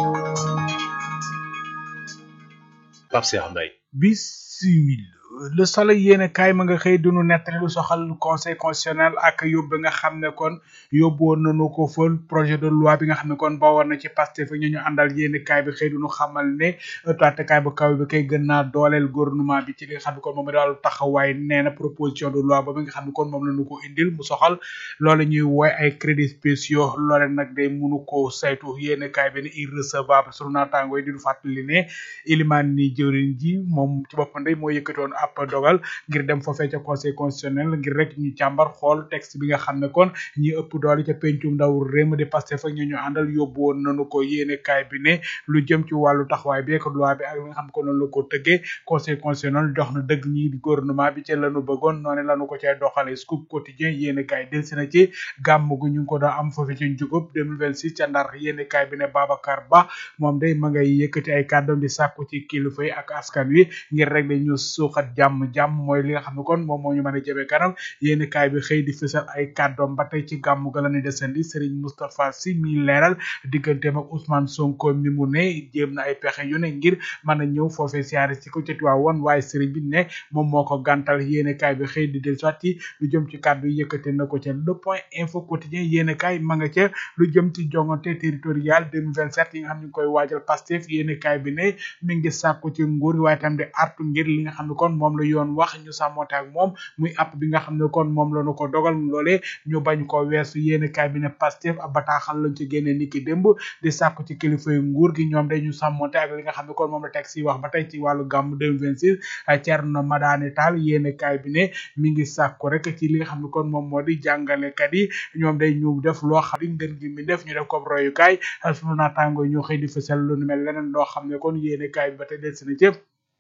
Pape Cheikh Mbaye bisimil le soleil yéene kaay ma nga xëy dunu nettali lu soxal conseil constitutionnel ak yóbbu nga xam ne kon yóbbu woon nañu ko fël projet de loi bi nga xam ne kon bawoon na ci Pastef ñu ñu àndal yéene kaay bi xëy dunu xamal ne taatekaay bu kaw bi kay gën naa dooleel gouvernement bi ci li nga xam ne kon moom daal taxawaay nee na proposition de loi ba bi nga xam ne kon moom la ñu ko indil mu soxal loolu ñuy wooy ay crédits spéciaux loole nag day munu ko saytu yéene kaay bi ne irrecevable sunu naataango yi di du fàttali ne ilimaan ni jëwriñ ji moom ci boppam day moo yëkkatoon ab dogal ngir dem foofee ca conseil constitutionnel ngir rek ñu càmbar xool texte bi nga xam ne kon ñi ëpp doole ca pencum ndaw réew de Pastef ak ñu ñu àndal yóbbu woon nañu ko yéene kaay bi ne lu jëm ci wàllu taxawaay bi ak loi bi ak li nga xam ne ko noonu la ko tëggee conseil constitutionnel jox na dëgg ñi di gouvernement bi ci lañu bëggoon noonu lañu ko cay doxalee scoop quotidien yéene kaay delsi na ci gàmm gu ñu ngi ko doon am foofee ci njugub 2026 ca ndar yéene kaay bi ne Babacar Ba moom day ma ngay yëkkati ay kàddoom di sàkku ci kilifa yi ak askan wi ngir rek dañu suuxat jàmm jàmm mooy li nga xam ne kon moom moo ñu mën a jëmee kanam yéen kaay bi xëy di fësal ay kàddoom ba tey ci gàmmu ga la ñuy desandi Serigne Moustapha Sy mi leeral digganteem ak Ousmane Sonko mi mu ne jéem na ay pexe yu ne ngir mën a ñëw foofee siyaare ci ko ca Tiwaawan waaye Serigne bi ne moom moo ko gàntal yéen kaay bi xëy di del soit ci lu jëm ci kàddu yi yëkkate na ko ca le point info quotidien yéen kaay ma nga ca lu jëm ci jongante territorial 2027 yi nga xam ne ñu koy waajal Pastef yéen kaay bi ne mi ngi sàkku ci nguur waaye tam di artu ngir li nga xam ne kon moom la yoon wax ñu sàmmonte ak moom muy app bi nga xam ne kon moom la ñu ko dogal loolee ñu bañ ko weesu yéene kaay bi ne Pastef ab bataaxal lañ ci génne niki démb di sàkku ci kilifa yu nguur gi ñoom day ñu sàmmonte ak li nga xam ne kon moom la teg si wax ba tey ci wàllu gàmm 2026 Thierno Madani Tall yéene kaay bi ne mi ngi sàkku rek ci li nga xam ne kon moom moo di jàngalekat yi ñoom day ñu def loo xam ne ngën gi mi def ñu def ko royukaay sunu naataango ñoo xëy di fësal lu nu mel leneen loo xam ne kon yéene kaay bi ba tey del si na cëpp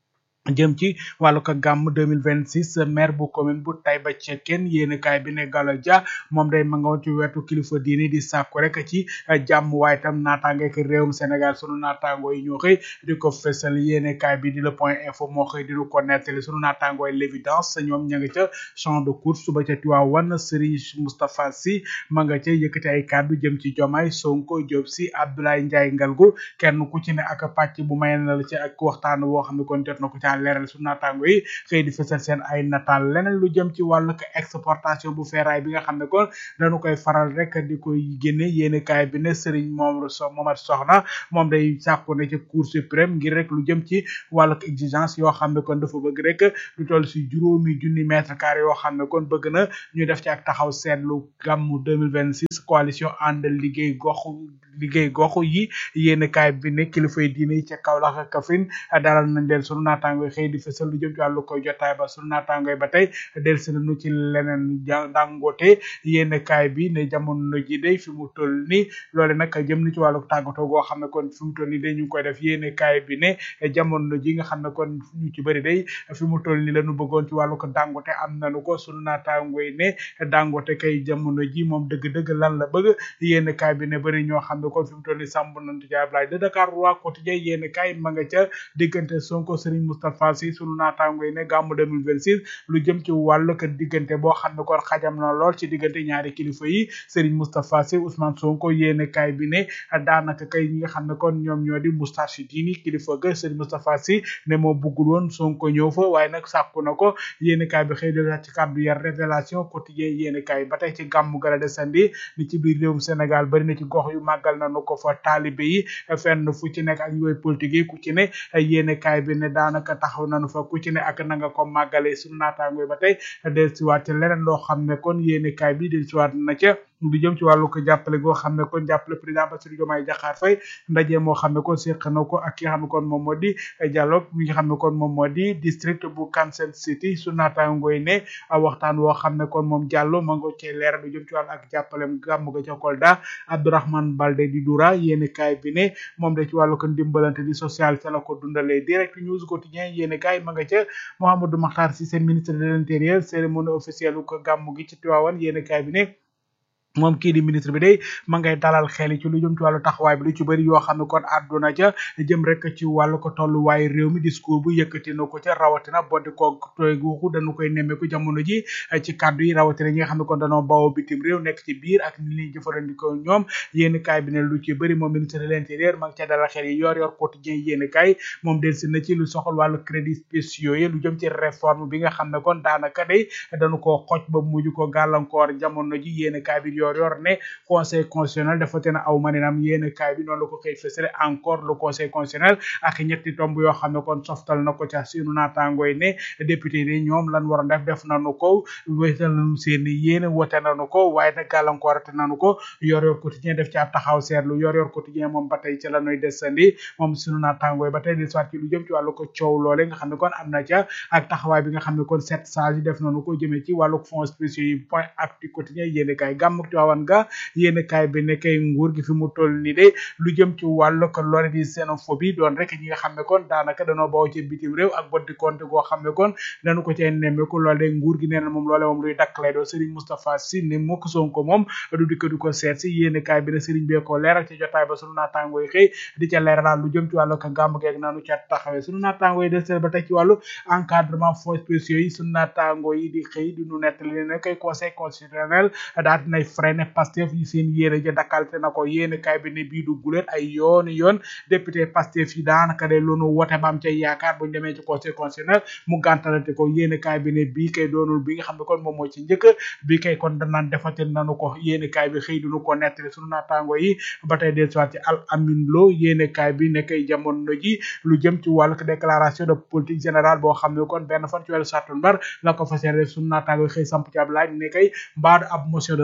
jëm ci wàllu ko gàmm 2026 maire bu commune bu Taïba Cekkeen yéen kaay bi ne Gallo Dia moom day ma nga woon ci wetu kilifa diini di sàkku rek ci jàmm waaye tam naataange ak réewum Sénégal sunu naataango yi ñoo xëy di ko fësal yéen kaay bi di le point info moo xëy di ko nettali sunu naataango yi l'évidence ñoom ña nga ca champ de course suba ca Tiwaawan Serigne Moustapha Sy ma nga ca yëkkati ay kàddu jëm ci Jomaay Sonko Diop Sy Abdoulaye Ndiaye Ngalgu kenn ku ci ne ak pàcc bu may na la ci ak waxtaan woo xam ne kon jot na ko ca leeral su naataango yi xëy di fësal seen ay nataal leneen lu jëm ci wàllu exportation bu ferraille bi nga xam ne kon dañu koy faral rek di koy génne yéene kaay bi ne Serigne moom so Momar Soxna moom day sàkku ne ci Cour suprême ngir rek lu jëm ci wàllu exigence yoo xam ne kon dafa bëgg rek lu toll si juróomi junni mètre carré yoo xam ne kon bëgg na ñu def ci ak taxaw seetlu gàmmu 2026 coalition ànd liggéey gox liggéey gox yi yéene kaay bi ne kilifa yi diine yi ca Kaolack ak Kaffrine dalal nañ leen sunu naataango yi xëy di fësal lu jëm ci wàllu koy jotaay ba sunu naataango yi ba tey del si nañu ci leneen dangote yéene kaay bi ne jamono ji day fi mu toll ni loole nag jëm ni ci wàllu tàggatoo goo xam ne kon fi mu toll ni day ñu ngi koy def yéene kaay bi ne jamono ji nga xam ne kon ñu ci bëri day fi mu toll ni lañu bëggoon ci wàllu ko dangote am nañu ko sunu naataango yi ne dangote kay jamono ji moom dëgg-dëgg lan la bëgg yéene kaay bi ne bëri ñoo xam ne kon fi mu toll ni sàmb nañu ci Ablaye de Dakar roi quotidien yéene kaay ma nga ca diggante Sonko Serigne Moustapha Sy sunu naataango yi ne gàmmu 2026 lu jëm ci wàllu ko diggante boo xam ne kon xajam na lool ci diggante ñaari kilifa yi Serigne Moustapha Sy Ousmane Sonko yéene kaay bi ne daanaka kay ñi nga xam ne kon ñoom ñoo di Moustarchidine kilifa ga Serigne Moustapha Sy ne moo bëggul woon Sonko ñëw fa waaye nag sàkku na ko yéene kaay bi xëy na ci kàddu yar révélation quotidien yéene kaay ba tey ci gàmmu gala desandi ni ci biir réewum Sénégal bari na ci gox yu màggal nañu ko fa taalibe yi fenn fu ci nekk ak yooyu politique yi ku ci ne yéene kaay bi ne daanaka taxaw nañu fa ku ci ne ak na nga ko màggale sunu naataango ba tey del siwaat ci leneen loo xam ne kon yéene kaay bi del siwaat na ca du jëm ci wàllu ko jàppale goo xam ne kon jàppale président Bassirou Diomaye Diakhar Faye ndaje moo xam ne kon séq na ko ak ki nga xam ne kon moom moo di dialogue mi nga xam ne kon moom moo di district bu Kansas City su naataango yi ne waxtaan woo xam ne kon moom Diallo ma nga cee leeral du jëm ci wàllu ak jàppalem gàmm ga ca Kolda Abdourahmane Balde di Doura yéene kaay bi ne moom de ci wàllu ko dimbalante di social ca la ko dundalee direct news quotidien yéene kaay ma nga ca Mouhamadou Makhtar Cissé ministre de l'intérieur cérémonie officielle ko gàmm gi ci Tivaouane yéene kaay bi ne moom kii di ministre bi day ma ngay dalal xel ci lu jëm ci wàllu taxawaay bi lu ci bëri yoo xam ne kon àdduna ca jëm rek ci wàllu ko tolluwaay réew mi discours bu yëkkati na ko ca rawatina boddi ko tooy guuxu dañu koy nemmeeku jamono ji ci kàddu yi rawatina ñi nga xam ne kon dañoo bawoo bitim réew nekk ci biir ak ni ñuy jëfandikoo ñoom yéeni kaay bi ne lu ci bëri moom ministre de l'intérieur ma ngi ca dalal xel yi yor yor quotidien yéeni kaay moom del si na ci lu soxal wàllu crédit spéciaux yi lu jëm ci réforme bi nga xam ne kon daanaka day dañu koo xoj ba mujj ko gàllankoor jamono ji yéeni kaay bi yor yor ne conseil constitutionnel dafa te na aw maninam yéen kaay bi noonu la ko xëy fësale encore le conseil constitutionnel ak ñetti tomb yoo xam ne kon softal na ko ca sunu naataangooy ne député yi ñoom lan waroon def def nañu ko wéetal nañu seen yéen wote nañu ko waaye nag gàllankoorate nañu ko yor yor quotidien def ci ab taxaw seetlu yor yor quotidien moom ba tey ci la ñuy desandi moom sunu naataangooy ba tey di soit ci lu jëm ci wàllu ko coow loole nga xam ne kon am na ca ak taxawaay bi nga xam ne kon sept sages yi def nañu ko jëmee ci wàllu fonds spéciaux yi point actu quotidien yéen kaay gàmm Tiwaawan ga yéen kaay bi ne kay nguur gi fi mu toll ni de lu jëm ci wàllu ko lore di xénophobie doon rek ñi nga xam ne kon daanaka danoo bawoo ci bitim réew ak boddi compte goo xam ne kon dañu ko cee nemmeeku loole de nguur gi nee na moom loole moom luy dakk lay doon Serigne Moustapha Sy ne mukk Sonko moom du dikk du ko seet si yéen kaay bi ne Serigne bee ko leeral ci jotaay ba sunu naataangoo yi xëy di ca leeral lu jëm ci wàllu ko gàmm geeg naanu ca taxawee sunu naataangoo yi des ba tey ci wàllu encadrement fonds spéciaux yi sunu naataangoo yi di xëy di nu nettali ne kay conseil constitutionnel daal dinay freiné Pastef yi seen yéene ja dakkalte na ko yéene kaay bi ne bii du guléet ay yooni yoon député Pastef yi daanaka de loonu wote ba am ca yaakaar buñu demee ci conseil constitutionnel mu gàntalante ko yéene kaay bi ne bii kay doonul bi nga xam ne kon moom moo ci njëkk bii kay kon danaan defate nanu ko yéene kaay bi xëy duñu ko nettali sunu naataango yi ba tey del soit ci al amin lo yéene kaay bi ne kay jamono ji lu jëm ci wàllu déclaration de politique générale boo xam ne kon benn fan ci weeru sàttumbar la ko fas yéene def sunu naataango yi xëy samp ci ab laaj ne kay mbaadu ab motion de censure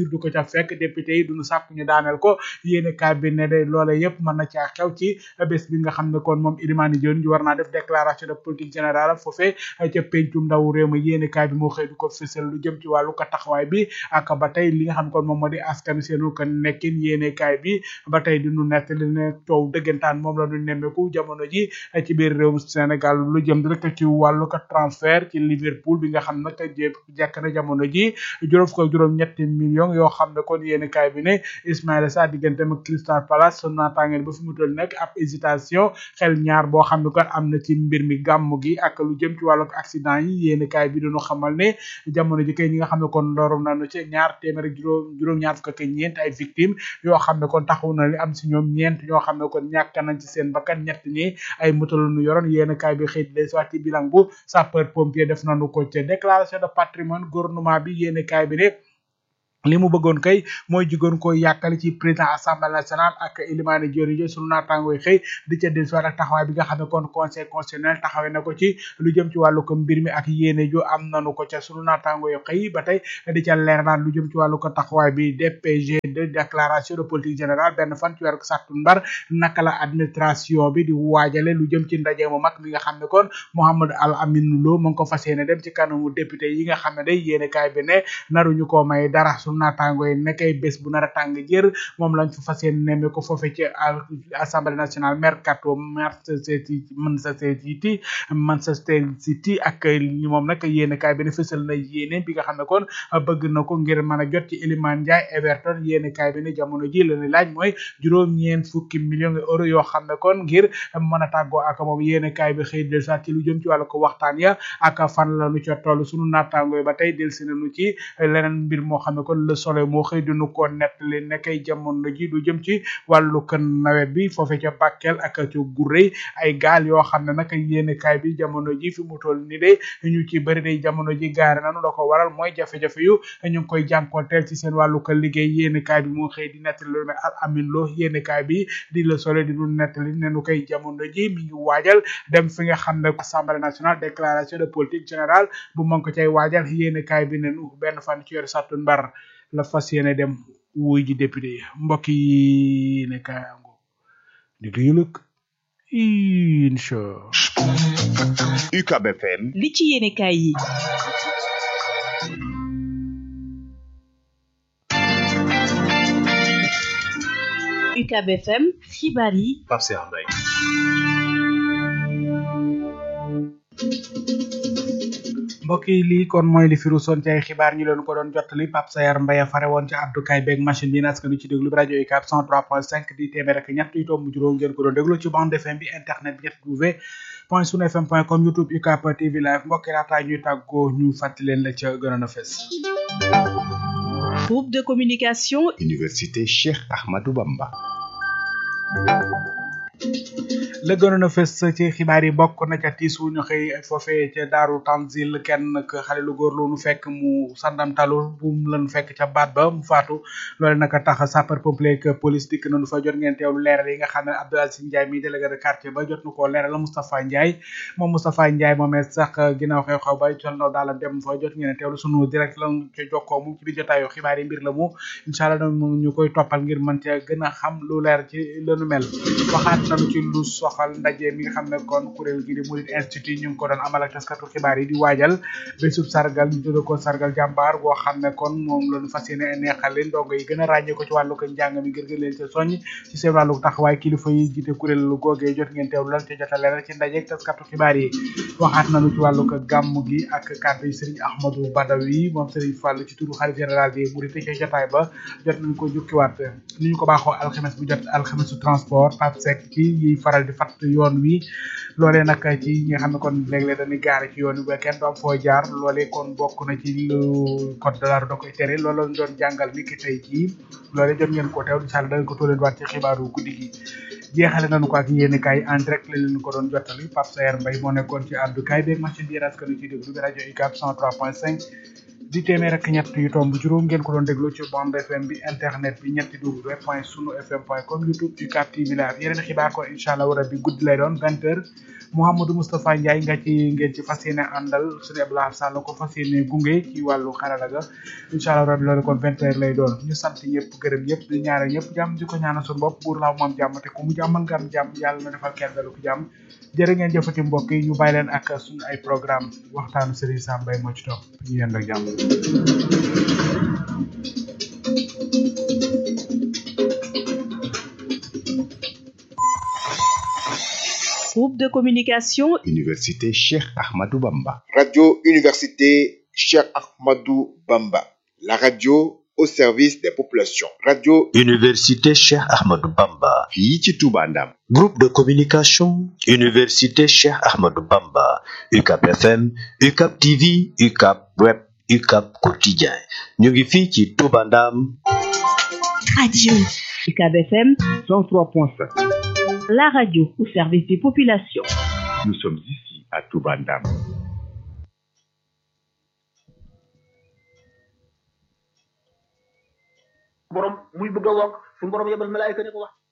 mesure du ko ca fekk député yi duñu sàkk ñu daaneel ko yéene kaay bi ne de loola yëpp mën na caa xew ci bés bi nga xam ne kon moom Ilimani Dione ji war naa def déclaration de politique générale foofee ca pencum ndaw réew ma yéene kaay bi moo xëy du ko fësal lu jëm ci wàllu ko taxawaay bi ak ba tey li nga xam ne kon moom moo di askan seenu ko nekkin yéene kaay bi ba tey di nu nettali ne coow dëggantaan moom la ñu nemmeeku jamono ji ci biir réewum Sénégal lu jëm rek ci wàllu ko transfert ci Liverpool bi nga xam nag jépp jekk na jamono ji juróom fukk ak juróom ñetti millions yoo xam ne kon yéene kaay bi ne Ismaïla Sarr digganteem ak Crystal Palace son naataangeel ba fi mu toll nekk ab hésitation xel ñaar boo xam ne kon am na ci mbir mi gàmm gi ak lu jëm ci wàllu accident yi yéene kaay bi dañu xamal ne jamono ji kay ñi nga xam ne kon loru nañu ci ñaar téeméer ak juróom juróom ñaar fukk ak ñeent ay victimes yoo xam ne kon taxaw na li am si ñoom ñeent ñoo xam ne kon ñàkk nañ ci seen bakkan ñett ñi ay moto la ñu yoroon yéene kaay bi xëy des waat ci bilan bu sapeur pompier def nañu ko ca déclaration de patrimoine gouvernement bi yéene kaay bi ne li mu bëggoon kay mooy jigoon ko yàkkali ci président assemblée nationale ak Ilimani Diori jo sunu naataangooy xëy di ca dellusiwaat ak taxawaay bi nga xam ne kon conseil constitutionnel taxawee na ko ci lu jëm ci wàllu ko mbir mi ak yéene jo am nanu ko ca sunu naataangooy xëy ba tey di ca leerlaan lu jëm ci wàllu ko taxawaay bi DPG de déclaration de politique générale benn fan ci weeru sàttumbar naka la administration bi di waajale lu jëm ci ndaje mu mag mi nga xam ne kon Mouhamadou Al Amin Lo mu ngi ko fas yéene dem ci kanamu député yi nga xam ne day yéene kaay bi ne naruñu ko may dara naataango yi nekkay bés bu nar a tàng jër moom lañ fa fas yéene nemme ko foofe ci assemblée nationale mercato Manchester City Manchester City Manchester City ak moom nag yéene kaay bi ne fësal na yéene bi nga xam ne kon bëgg na ko ngir mën a jot ci Iliman Ndiaye Everton yéene kaay bi ne jamono ji la ni laaj mooy juróom-ñeent fukki millions de euros yoo xam ne kon ngir mën a tàggoo ak moom yéene kaay bi xëy del sax ci lu jëm ci wàllu ko waxtaan ya ak fan la nu ca toll sunu naataango yi ba tey del si nañu ci leneen mbir moo xam ne kon le soleil moo xëy dinu ko nettali nekkay jamono ji du jëm ci wàllu kan nawet bi foofe ca Bakel ak ca Gurey ay gaal yoo xam ne nag yéene kaay bi jamono ji fi mu toll ni de ñu ci bëri day jamono ji gaare nanu la ko waral mooy jafe-jafe yu ñu ngi koy jànkonteel ci seen wàllu ko liggéey yéene kaay bi moo xëy di nettali lu ne al amin lo yéene kaay bi di le soleil di nu nettali ne nu koy jamono ji mi ngi waajal dem fi nga xam ne assemblée nationale déclaration de politique générale bu mën ko cay waajal yéene kaay bi ne nu benn fan ci yor sàttu mbar la fas yéene dem wuy ji député yi mbokk yi ne kayango di duyuluk incha UCAB FM li ci yéene kaay yi UCAB FM xibaar yi Pape Cheikh Mbaye mbokk yi lii kon mooy li firu son ci ay xibaar ñu leen ko doon jottali Pape Sayar Mbaye fare woon ci àddukaay beeg machine bi naskan nu ci déglu bi rajo UCAB 103.5 di téeméer ak ñett yu tomb juróom ngeen ko doon déglu ci bande FM bi internet bi ñett w point sunu fm point com youtube UCAB TV live mbokk yi laataa ñuy tàggoo ñu fàttali leen la ca gënoon a fes groupe de communication Université Cheikh Ahmadou Bamba la gënoon a fës ci xibaar yi bokk na ca tiis wu ñu xëy foofee ca daaru tanzil kenn k xale lu góor lu nu fekk mu sandamtalu bu mu lan fekk ca baat ba mu faatu loole naka tax sapeur pompier ak police dikk nañu fa jot ngeen teewlu leeral yi nga xam ne Abdou Aziz Ndiaye mi délégué de quartier ba jot na koo leeral Moustapha Ndiaye moom Moustapha Ndiaye moomee sax ginnaaw xew-xew ba sol na daalam dem fa jot ngeen teewlu sunu direct lan ca jokkoo mu ci biir jotaayu xibaar yi mbir la mu incha allah ñu koy toppal ngir mën ca gën a xam lu leer ci lenu mel waxaat nañu ci lu soxal ndaje mi nga xam ne kon kuréel gi di Murid Institute ñu ngi ko doon amal ak taskatu xibaar yi di waajal bésub sargal ñu tudde ko sargal jàmbaar boo xam ne kon moom lañu fas yéene neexal leen ndongo yi gën a ràññee ko ci wàllu ko njàng mi ngir gën leen ca soññ ci seen wàllu taxawaay kilifa yi jiite kuréel googee jot ngeen teewlu lan ca jota leeral ci ndaje ak taskatu xibaar yi waxaat nañu ci wàllu ko gàmm gi ak kàddu yi Serigne Ahmadou Badawi moom Serigne Fall ci turu xalif général bi Murid ca jotaay ba jot nañ ko jukkiwaat ni ñu ko baaxoo alxames bu jot alxamesu transport Pape Seck ci yi faral di fatt yoon wi loolee nag ci ñi nga xam ne kon léeg-léeg dañuy gaare ci yoon wi ba kenn du am foo jaar loolee kon bokk na ci lu code de la route da koy tere loolu lañ doon jàngal ni ki tey jii loolee jot ngeen ko teew incha allah danañ ko tóoleen waat ci xibaaru guddi gi jeexale nañu ko ak yéen kaay en direct la leen ko doon jottali Pape Sayer Mbaye moo nekkoon ci àddu kaay beeg machine bi raskanu ci déglu bi rajo UCAB 103.5 di téeméer ak ñett yu tomb juróom ngeen ko doon déglu ci bande FM bi internet bi ñetti w point sunu fm point com youtube UCAB TV live yeneen xibaar ko incha allah rabbi guddi lay doon vingt heures Mouhamadou Moustapha Ndiaye nga ci ngeen ci fas yéene àndal suñu Abdoulaye Sall ko fas yéene gunge ci wàllu xarala ga incha allah rabbi loolu kon vingt heures lay doon ñu sant ñëpp gërëm ñëpp di ñaare ñëpp jàmm di ko ñaanal suñu bopp buur laaw moom jàmm te ku mu jàmmal nga am jàmm yàlla na defal kenn dalu ko jàmm jërë ngeen jëfati mbokk yi ñu bàyyi leen ak suñu ay programme waxtaanu Serigne Sam Mbaye moo ci topp ñu yend ak jàmm Groupe de communication Université Cheikh Ahmadou Bamba. Radio Université Cheikh Ahmadou Bamba. La radio au service des populations. Radio Université Cheikh Ahmadou Bamba. fii ci Touba Ndam. Groupe de communication Université Cheikh Ahmadou Bamba. UCAB FM, UCAB TV, UCAB Web, UCAB Quotidien. ñu ngi fii ci Touba Ndam. Radio UCAB FM 103.5. la radio au service des populations. Nous sommes ici à Touba Ndam. borom muy bëgg a wokk su borom yebal malaayika ne ko wax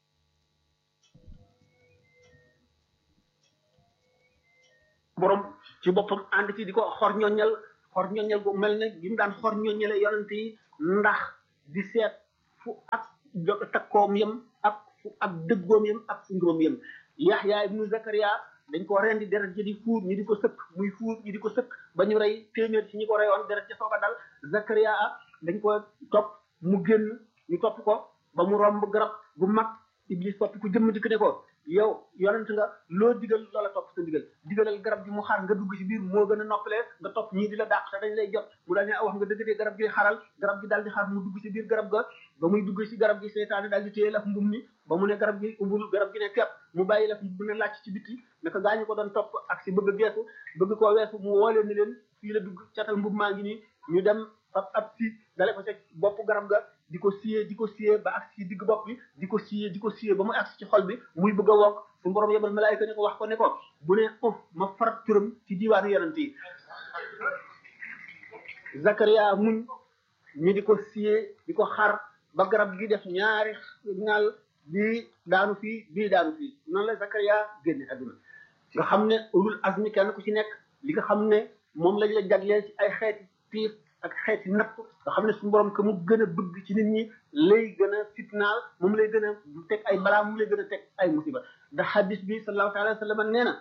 borom ci boppam ànd ci di ko xor ñoññal xor ñoññal gu mel ne gi mu daan xor ñoññale yonent yi ndax di seet fu ak jo takkoom yem ak fu ak dëggoom yem ak fu ngóom yem yaxya ibnu zakaria dañ ko rendi deret ji di fuur ñi di ko sëkk muy fuur ñi di ko sëkk ba ñu rey téeméer ci ñi ko reyoon deret ca sooga dal zakaria dañ ko topp mu génn ñu topp ko ba mu romb garab gu mag iblis topp ko jëmm dikk ne ko yow yonent nga loo digal loola topp sa digal digalal garab gi mu xar nga dugg ci biir moo gën a noppalee nga topp ñii di la dàq te dañ lay jot mu daal ne wax nga dëgg de garab gi xaral garab gi daal di xar mu dugg ci biir garab ga ba muy dugg ci garab gi seytaane daal di téye laf mbum mi ba mu ne garab gi ubbul garab gi ne kepp mu bàyyi laf bu ne làcc ci bitti naka gaañu ko doon topp ak si bëgg a geesu bëgg koo weesu mu woolee ni leen fii la dugg catal mbub maa ngi nii ñu dem ab ab si dale ko ca bopp garab ga di ko siyee di ko siyee ba ak si digg bopp bi di ko siyee di ko siyee ba muy agsi ci xol bi muy bëgg a wokk su borom yebal malaayika ne ko wax ko ne ko bu ne uf ma farat turam ci diiwaanu yonent yi Zakaria muñ ñu di ko siyee di ko xar ba garab gi def ñaari ngal bii daanu fii bii daanu fii noonu la Zakaria génne adduna nga xam ne ulul azmi kenn ku ci nekk li nga xam ne moom lañ la jagleel ci ay xeeti tiif ak xeeti napp nga xam ne suñu borom que mu gën a bëgg ci nit ñi lay gën a fitnaal moom lay gën a teg ay balaa moom lay gën a teg ay musiba ndax hadis bi sallallahu alayhi wa sallam nee na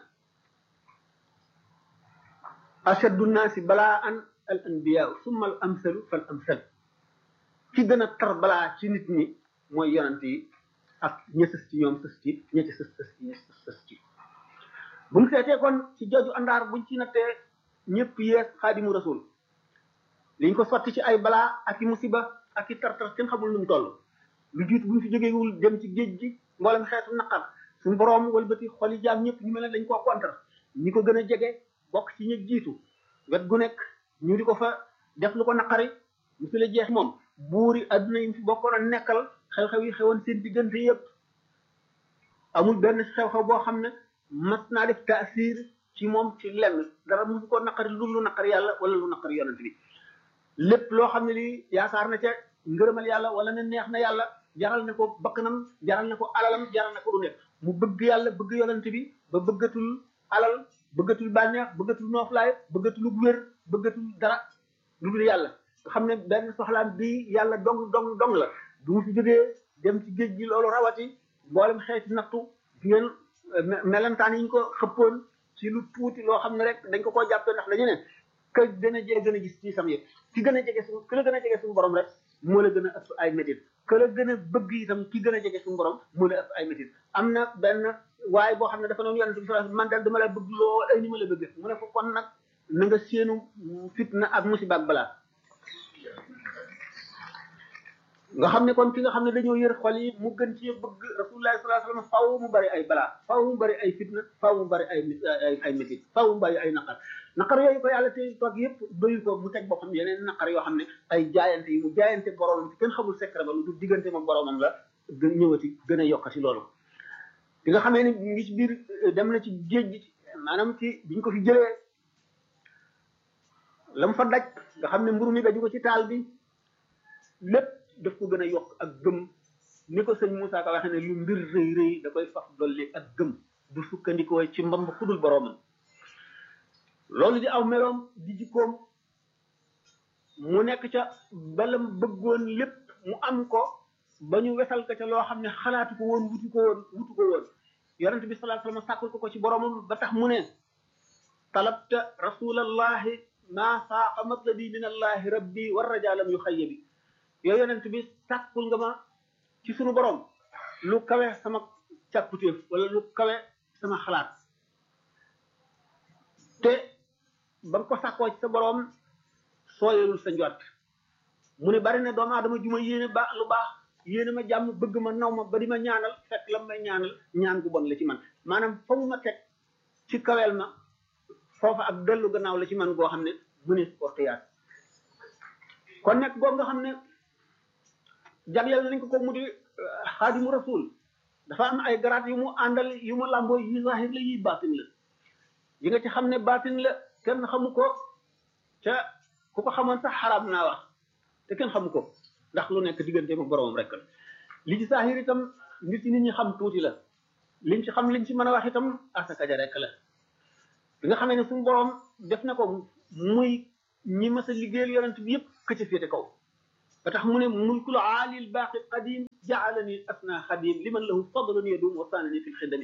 ashaddu naasi balaa an al anbiya summa al amsalu fal amsal ki gën a tar balaa ci nit ñi mooy yonant yi ak ña sës ci ñoom sës ci ña ci sës sës ci ña sës ci bu mu seetee kon ci jooju àndaar buñ ci nattee ñëpp yees xaadimu rasul liñ ko sotti ci ay balaa ak i musiba ak i tartar kenn xamul nu mu toll lu jiitu bu ñu fi jógeewul dem ci géej gi mboolem xeetu naqar suñu boroom walbati xoli jaam ñëpp ñu mel ne dañ koo kontar ñi ko gën a jege bokk ci ñi jiitu wet gu nekk ñu di ko fa def lu ko naqari mu fi la jeex moom buuri adduna yi fi bokkoon a nekkal xew-xew yi xewoon seen diggante yëpp amul benn xew-xew boo xam ne mas naa def taasir ci moom ci lenn dara mu ko naqari lu lu naqari yàlla wala lu naqari yonent bi lépp loo xam ne lii yaakaar na ca ngërëmal yàlla wala ne neex na yàlla jaral na ko bakkanam jaral na ko alalam jaral na ko lu nekk mu bëgg yàlla bëgg yonent bi ba bëggatul alal bëggatul bànneex bëggatul nooflaay bëggatul wér bëggatul dara lu dul yàlla nga xam ne benn soxlaam bii yàlla dong dong dong la du mu fi jógee dem ci géej gi loolu rawati mboolem xeeti nattu ngeen melentaan yi ñu ko xëppoon ci lu tuuti loo xam ne rek dañ ko koo jàppee ndax dañu ne ka gën a jege gën a gis ci sam yëpp ki gën a jege suñu ki la gën a jege suñu borom rek moo la gën a ëpp ay métit que la gën a bëgg itam ki gën a jege suñu borom moo la ëpp ay métit am na benn waaye boo xam ne dafa noonu yonent bi sallallahu alayhi wasallam man daal dama la bëgg lool ay ni ma la bëgg mu ne ko kon nag na nga séenu fitna ak musiba ak balaa nga xam ne kon ki nga xam ne dañoo yër xol yi mu gën ci bëgg rasulullah sallallahu alayhi wasallam faaw mu bari ay balaa faaw mu bari ay fitna faaw mu bari ay ay ay métit faaw mu bari ay naqar naqar yooyu ko yàlla te toog yëpp doyu ko mu teg boppam yeneen naqar yoo xam ne ay jaayante yi mu jaayante boromam kenn xamul secret ba lu dul diggante moom boromam la gën ñëwati gën a yokkati loolu bi nga xamee ne ngi ci biir dem na ci géej gi maanaam ci biñ ko fi jëlee lam fa daj nga xam ne mburu mi daju ko ci taal bi lépp daf ko gën a yokk ak gëm ni ko sëñ Moussa Ka waxee ne lu mbir rëy rëy da koy faf dolli ak gëm du sukkandikoo ci mbamb xudul boroomam loolu di aw meloom di jikkoom mu nekk ca balam bëggoon lépp mu am ko ba ñu wesal ko ca loo xam ne xalaatu ko woon wutu ko woon wutu ko woon yonent bi sallallahu alayhi wasallam sàkkul ko ko ci boroomam ba tax mu ne talabta rasulallahi ma faaqa matlabi min allahi rabbi war rajalam yu xayya bi yow yonent bi sàkkul nga ma ci sunu borom lu kawe sama càkkutéef wala lu kawe sama xalaat te ba nga ko sàkkoo ci sa borom sooyalul sa njort mu ne bari na doomu aadama ju ma yéene ba lu baax yéene ma jàmm bëgg ma naw ma ba di ma ñaanal fekk la may ñaanal ñaan gu bon la ci man maanaam fa mu ma teg ci kaweel ma foofa ak dellu gannaaw la ci man goo xam ne mu ne ko xiyaat kon nekk goo nga xam ne jagleel nañ ko ko mu di xaadimu rasul dafa am ay garaat yu mu àndal yu mu làmboo yi zahir la yi baatin la yi nga ci xam ne baatin la kenn xamu ko ca ku ko xamoon sax xaraam naa wax te kenn xamu ko ndax lu nekk diggante ak boromam rek li ci zahir itam nit ñi nit ñi xam tuuti la liñ ci xam liñ ci mën a wax itam asaka ja rek la bi nga xamee ne suñu borom def na ko muy ñi mas a liggéeyal yonent bi yëpp ka ca féete kaw ba tax mu ne mulkul aalil baaqi qadim jaalani asna xadim liman lahu fadlun yadum wa sanani fi lxidami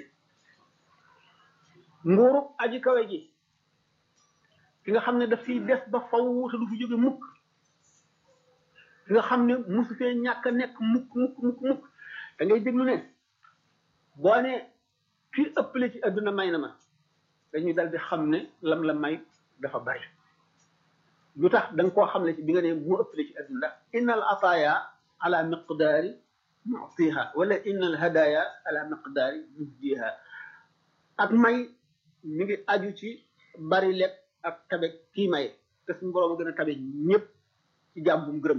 nguurub aji kawe ji ki nga xam ne daf fiy des ba faw te du fi jóge mukk ki nga xam ne musu fee ñàkk a nekk mukk mukk mukk mukk da ngay déglu ne boo ne kii ëppale ci adduna may na ma dañuy dal di xam ne lam la may dafa bari lu tax da nga koo xam ne ci bi nga ne moo ëppale ci adduna ndax innal ataaya ala miqdaari mu'tiha wala innal hadaya ala miqdaari muhdiha ak may mi ngi aju ci bari lekk ak tabe kii may te suñu borom a gën a tabe ñëpp ci jàmm bu mu gërëm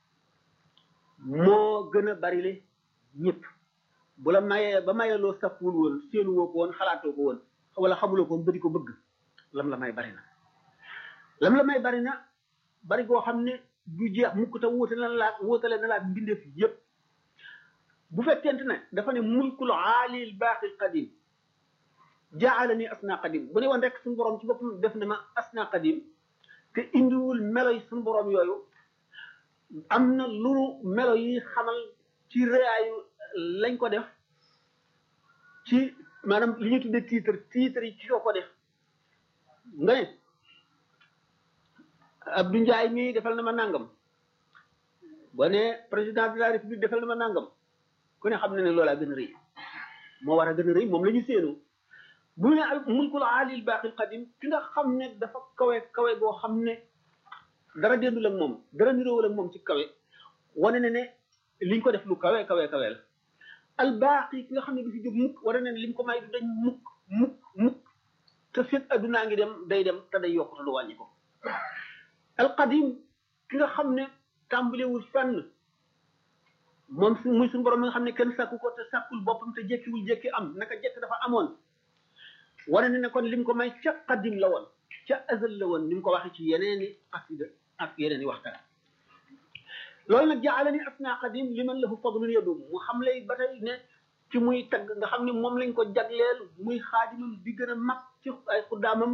moo gën a bari le ñëpp bu la mayee ba mayeloo safwul woon seenu woo ko woon xalaatoo ko woon wala xamuloo ko woon ba di ko bëgg lam la may bari na lam la may bari na bari goo xam ne du jeex mukk te wóote na laa wóotale na laa mbindeef yépp bu fekkente ne dafa ne mulkul aalil baaqil qadim jaala ni asna qadim bu ne woon rek suñu borom ci boppam def na ma asna qadim te indiwul melo yi suñu borom yooyu am na lu melo yi xamal ci réyaayu lañ ko def ci maanaam li ñuy tuddee titre titre yi ci ko ko def nga ne Abdou Ndiaye mii defal na ma nangam boo ne président de la république defal na ma nangam ku ne xam na ne loolaa gën a rëy moo war a gën a rëy moom la ñu séenu bu ne al mulkul aalil baaqil qadim ki nga xam ne dafa kawe kawe goo xam ne dara dendul ak moom dara niroowul ak moom ci kawe wane ne ne liñ ko def lu kawe kawe kawe la al baaqi ki nga xam ne du fi jóg mukk wane ne liñ ko may du dañ mukk mukk mukk te fekk addunaa ngi dem day dem te day yokk te du wàññi ko al qadim ki nga xam ne tàmbalewul fenn moom su muy suñu borom mi nga xam ne kenn sàkku ko te sàkkul boppam te jekkiwul jekki am naka jekk dafa amoon wane ne ne kon lim ko may ca qadim la woon ca azal la woon ni mu ko waxee ci yeneeni xasida ak yeneeni waxtaan loolu nag jaala ni asna qadim liman lahu fadlun yadum mu xam lay ba tey ne ci muy tagg nga xam ne moom lañ ko jagleel muy xaadimam bi gën a mag ci ay xuddaamam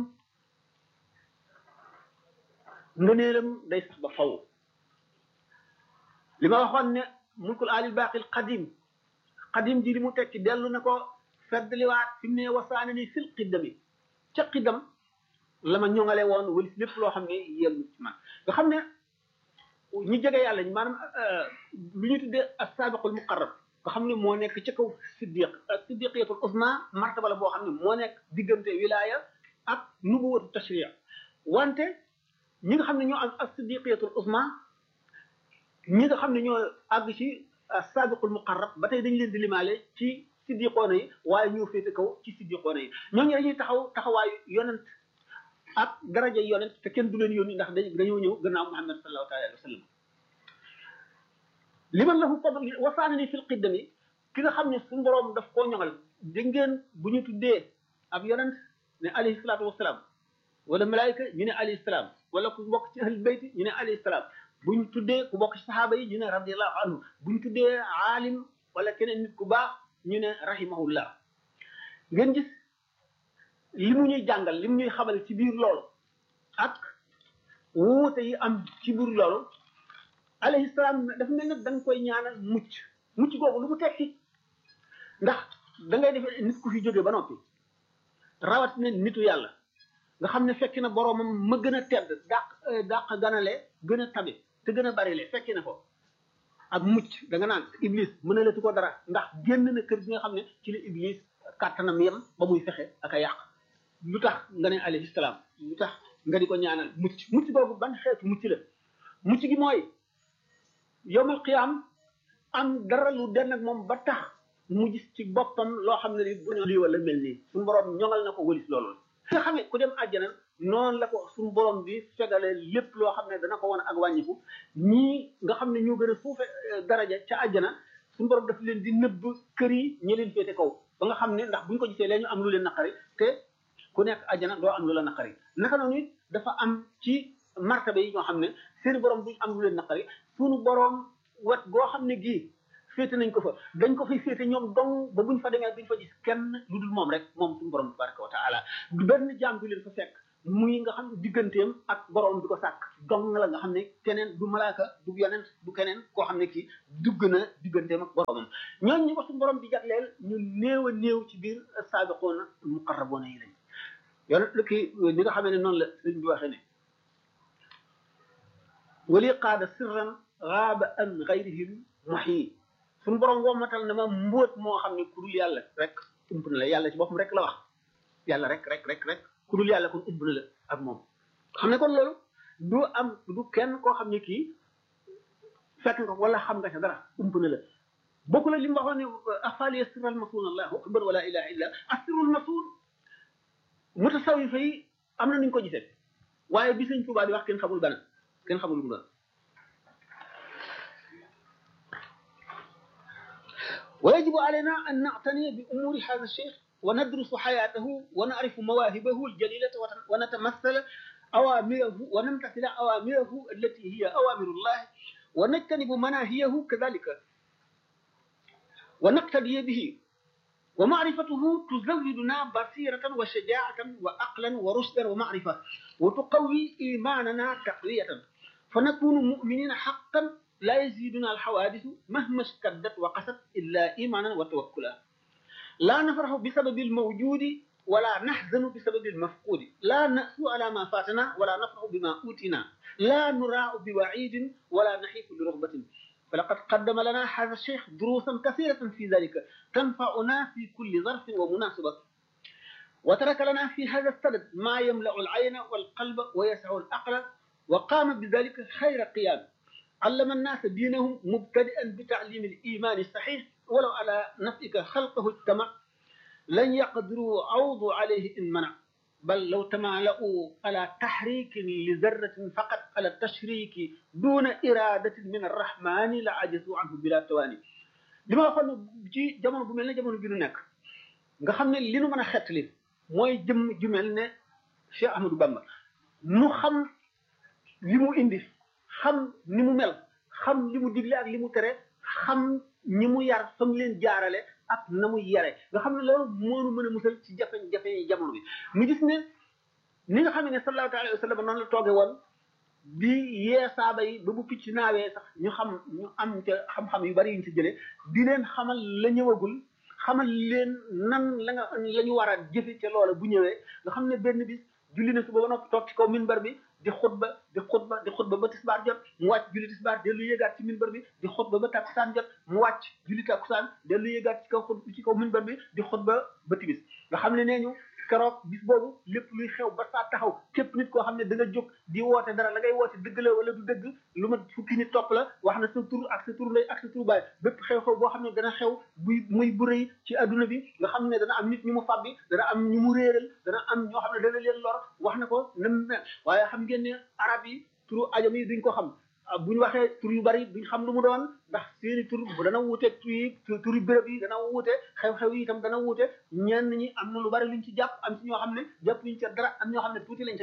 ngëneelam day sax ba faw li ma waxoon ne mulkul alil baaqil qadim qadim ji li mu tekki dellu na ko feddliwaat fi mu ne wasaane ni fil qiddami ca qiddam la ma ñoŋale woon wala lépp loo xam ne yem ci man nga xam ne ñi jege yàlla ñi maanaam lu ñu tuddee as-sabiqul muqarrab nga xam ne moo nekk ca kaw siddiq siddiqiyatul usma martaba la boo xam ne moo nekk diggante wilaya ak nubuwatu tashriya wante ñi nga xam ne ñoo am as-siddiqiyatul usma ñi nga xam ne ñoo àgg ci as-sabiqul muqarrab ba tey dañ leen di limaale ci siddiqoona yi waaye ñoo féete kaw ci siddiqoona yi ñooñu dañuy taxaw taxawaayu yonent ak daraja yonent te kenn du leen yónni ndax dañ dañoo ñëw gannaaw Muhammad sallallahu taala alayhi wa sallam liman lahu fadl wasaana ni fil qiddami ki nga xam ne suñu borom daf koo ñoŋal dégg ngeen bu ñu tuddee ab yonent ne alayhi salaatu wasalaam wala malaayika ñu ne alayhi salaam wala ku bokk ci ahlul bayti ñu ne alayhi salaam buñ tuddee ku bokk ci saxaaba yi ñu ne radiallahu anhu buñ tuddee aalim wala keneen nit ku baax ñu ne rahimahullah ngeen gis li mu ñuy jàngal li mu ñuy xamal ci biir loolu ak wuute yi am ci biir loolu alayhi salaam dafa mel ne da nga koy ñaanal mucc mucc googu lu mu tekki ndax da ngay defee nit ku fi jóge ba noppi rawat ne nitu yàlla nga xam ne fekki na boroomam ma gën a tedd dàq dàq ganale gën a tabe te gën a barile fekki na ko ak mucc da nga naan iblis mën a letu ko dara ndax génn na kër gi nga xam ne ci la iblis kàttanam yem ba muy fexe ak a yàq lu tax nga ne alayhi salaam lu tax nga di ko ñaanal mucc mucc boobu ban xeetu mucc la mucc gi mooy yowmal qiyaam am dara lu den ak moom ba tax mu gis ci boppam loo xam ne ni bu lii wala mel nii suñu borom ñoŋal na ko wëlis loolu nga xam ne ku dem àjjana noonu la ko suñu borom bi fegale lépp loo xam ne dana ko wan ak wàññiku ñii nga xam ne ñoo gën a suufe daraja ca àjjana suñu borom daf leen di nëbb kër yi ñi leen féete kaw ba nga xam ne ndax buñ ko gisee lee ñu am lu leen naqari te ku nekk àjjana doo am lu la naqari naka noonu it dafa am ci martaba yi ñoo xam ne seen borom duñ am lu leen naqari suñu borom wet goo xam ne gii féete nañ ko fa dañ ko fay féete ñoom dong ba buñ fa demee duñ fa gis kenn lu dul moom rek moom suñu borom tabaraka wa taala benn jaam du leen fa fekk muy nga xam digganteem ak borom bi ko sàkk dong la nga xam ne keneen du malaaka du yonent du keneen koo xam ne kii dugg na digganteem ak boromam ñooñu ñu ko suñu borom di jagleel ñu néew a néew ci biir saabiqoona muqarraboona yi lañ yoon lu kii ni nga xamee ne noonu la sëñ bi waxee ne wali qaada sirran gaaba an gayrihim muhyi suñu borom wommatal na ma mbóot moo xam ne ku dul yàlla rek ump na la yàlla ci boppam rek la wax yàlla rek rek rek rek ku dul yàlla kon ump na la ak moom xam ne kon loolu du am du kenn koo xam ne kii fekk nga wala xam nga ca dara ump na la bokku la li mu waxoon ne afali asirral masul allahu akbar wala ilaha illa asirul masul mutasawifa yi am na nuñ ko gisee waaye bi sëñ Tuubaa di wax kenn xamul bana kenn xamul lu mu doon ويجب علينا أن نعتني بأمور هذا الشيخ وندرس حياته ونعرف مواهبه الجليلة ونتمثل أوامره ونمتثل أوامره التي هي أوامر الله ونجتنب مناهيه كذلك ونقتدي به ومعرفته تزودنا بصيرة وشجاعة وعقلا ورشدا ومعرفة وتقوي إيماننا تقوية فنكون مؤمنين حقا لا يزيدنا الحوادث مهما اشتدت وقست إلا إيمانا وتوكلا لا نفرح بسبب الموجود ولا نحزن بسبب المفقود لا نأسو على ما فاتنا ولا نفرح بما أوتنا لا نراع بوعيد ولا نحيف برغبة فلقد قدم لنا هذا الشيخ دروسا كثيرة في ذلك تنفعنا في كل ظرف ومناسبة وترك لنا في هذا السند ما يملأ العين والقلب ويسع العقل وقام بذلك خير قيام علم الناس دينهم مبتدئا بتعليم الإيمان الصحيح ولو على نفسك خلقه اجتمع لن يقدروا عوض عليه إن منع بل لو تمالؤوا على تحريك لذرة فقط على التشريك دون إرادة من الرحمن لعجزوا عنه بلا تواني li ma waxoon ci jamono bu mel ne jamono bi nu nekk nga xam ne li nu mën a xettali mooy jëm ju mel ne Cheikh Ahmadou Bamba nu xam li mu indi xam ni mu mel xam li mu digle ak li mu tere xam ñi mu yar fa mu leen jaarale ak na mu yare nga xam ne loolu moonu mën a musal ci jafe-jafe yi jamono bi mu gis ne ni nga xam ne sallallahu alayhi wa sallam noonu la tooge woon di yee saaba yi ba bu picc naawee sax ñu xam ñu am ca xam-xam yu bari yuñ ci jëlee di leen xamal la ñëwagul xamal leen nan la nga la ñu war a jëfe ca loola bu ñëwee nga xam ne benn bis julli na suba ba noppi toog ci kaw minbar bi di xutba di xutba di xutba ba tisbaar jot mu wàcc julli tisbaar dellu yéegaat ci minbar bi di xutba ba takkusaan jot mu wàcc julli takkusaan dellu yéegaat ci kaw xut ci kaw minbar bi di xutba ba timis nga xam ne nee ñu keroog bis boobu lépp luy xew ba saa taxaw képp nit koo xam ne da nga jóg di woote dara la ngay woote dëgg la wala du dëgg lu ma fukki nit topp la wax na sa tur ak sa tur ndey ak sa tur baay bépp xew-xew boo xam ne dana xew buy muy bu rëy ci adduna bi nga xam ne dana am nit ñu mu fàbbi dana am ñu mu réeral dana am ñoo xam ne dana leen lor wax na ko nam mel waaye xam ngeen ne arab yi turu ajam yi duñ ko xam bu ñu waxee tur yu bari duñ xam lu mu doon ndax seeni tur bu dana wuute tur yi turi béréb yi dana wuute xew-xew yi itam dana wuute ñenn ñi am na lu bari luñ ci jàpp am ci ñoo xam ne jàpp luñ ca dara am ñoo xam ne tuuti lañ ca jàpp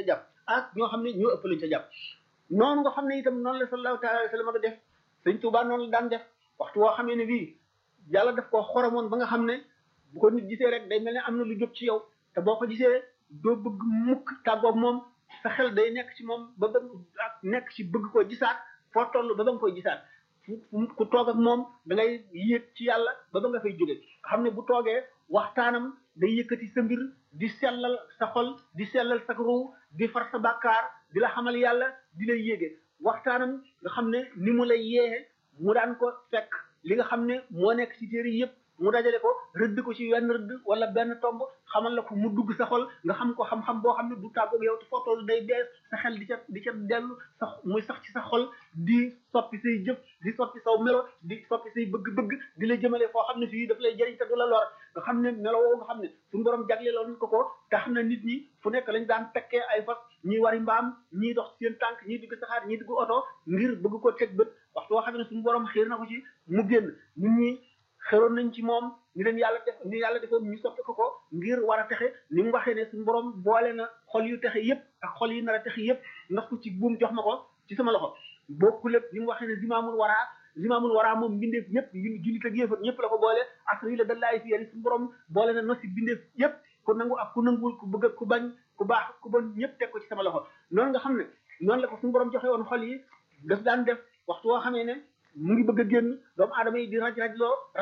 ak ñoo xam ne ñoo ëpp lañ ca jàpp noonu nga xam ne itam noonu la sallallahu taala alayhi wa sallam def sëñ Tuubaa noonu la daan def waxtu woo xamee ne bii yàlla daf koo xoromoon ba nga xam ne bu ko nit gisee rek day mel ne am na lu jóg ci yow te boo ko gisee doo bëgg mukk tàggoog moom sa xel day nekk ci moom ba ba ak nekk ci bëgg koo gisaat foo toll ba ba nga koy gisaat ku toog ak moom da ngay yéeg ci yàlla ba ba nga fay jóge nga xam ne bu toogee waxtaanam day yëkkati sa mbir di sellal sa xol di sellal sa ruu di far sa bàkkaar di la xamal yàlla di lay yéege waxtaanam nga xam ne ni mu lay yeexe mu daan ko fekk li nga xam ne moo nekk ci téere yëpp mu dajale ko rëdd ko ci wenn rëdd wala benn tomb xamal la ko mu dugg sa xol nga xam ko xam-xam boo xam ne du tàggoog yow te foo toll day bees sa xel di ca di ca dellu sa muy sax ci sa xol di soppi say jëf di soppi saw melo di soppi say bëgg-bëgg di la jëmale foo xam ne fii daf lay jëriñ te du la lor nga xam ne melo woo nga xam ne suñu borom jagleeloon ko ko tax na nit ñi fu nekk lañ daan tekkee ay fas ñii wari mbaam ñii dox seen tànk ñii dugg saxaar ñii dugg oto ngir bëgg ko teg bët waxtu woo xam ne suñu borom xiir na ko ci mu génn nit ñi xeroon nañ ci moom ni leen yàlla def ni yàlla defoon ñu soppi ko ko ngir war a texe ni mu waxee ne suñu borom boole na xol yu texe yépp ak xol yi nar a texe yépp ndax ko ci buum jox ma ko ci sama loxo bokku lépp ni mu waxee ne zimaamul waraa zimaamul waraa moom mbindeef ñëpp jullit ak yéefar ñëpp la ko boole asri la dallaay fi yàlla suñu borom boole na nosi bindeef yépp ku nangu ak ku nanguwul ku bëgg ak ku bañ ku baax ku bon ñëpp teg ko ci sama loxo noonu nga xam ne noonu la ko suñu borom joxe woon xol yi daf daan def waxtu woo xamee ne mu ngi bëgg a génn doomu aadama yi di raj raj loo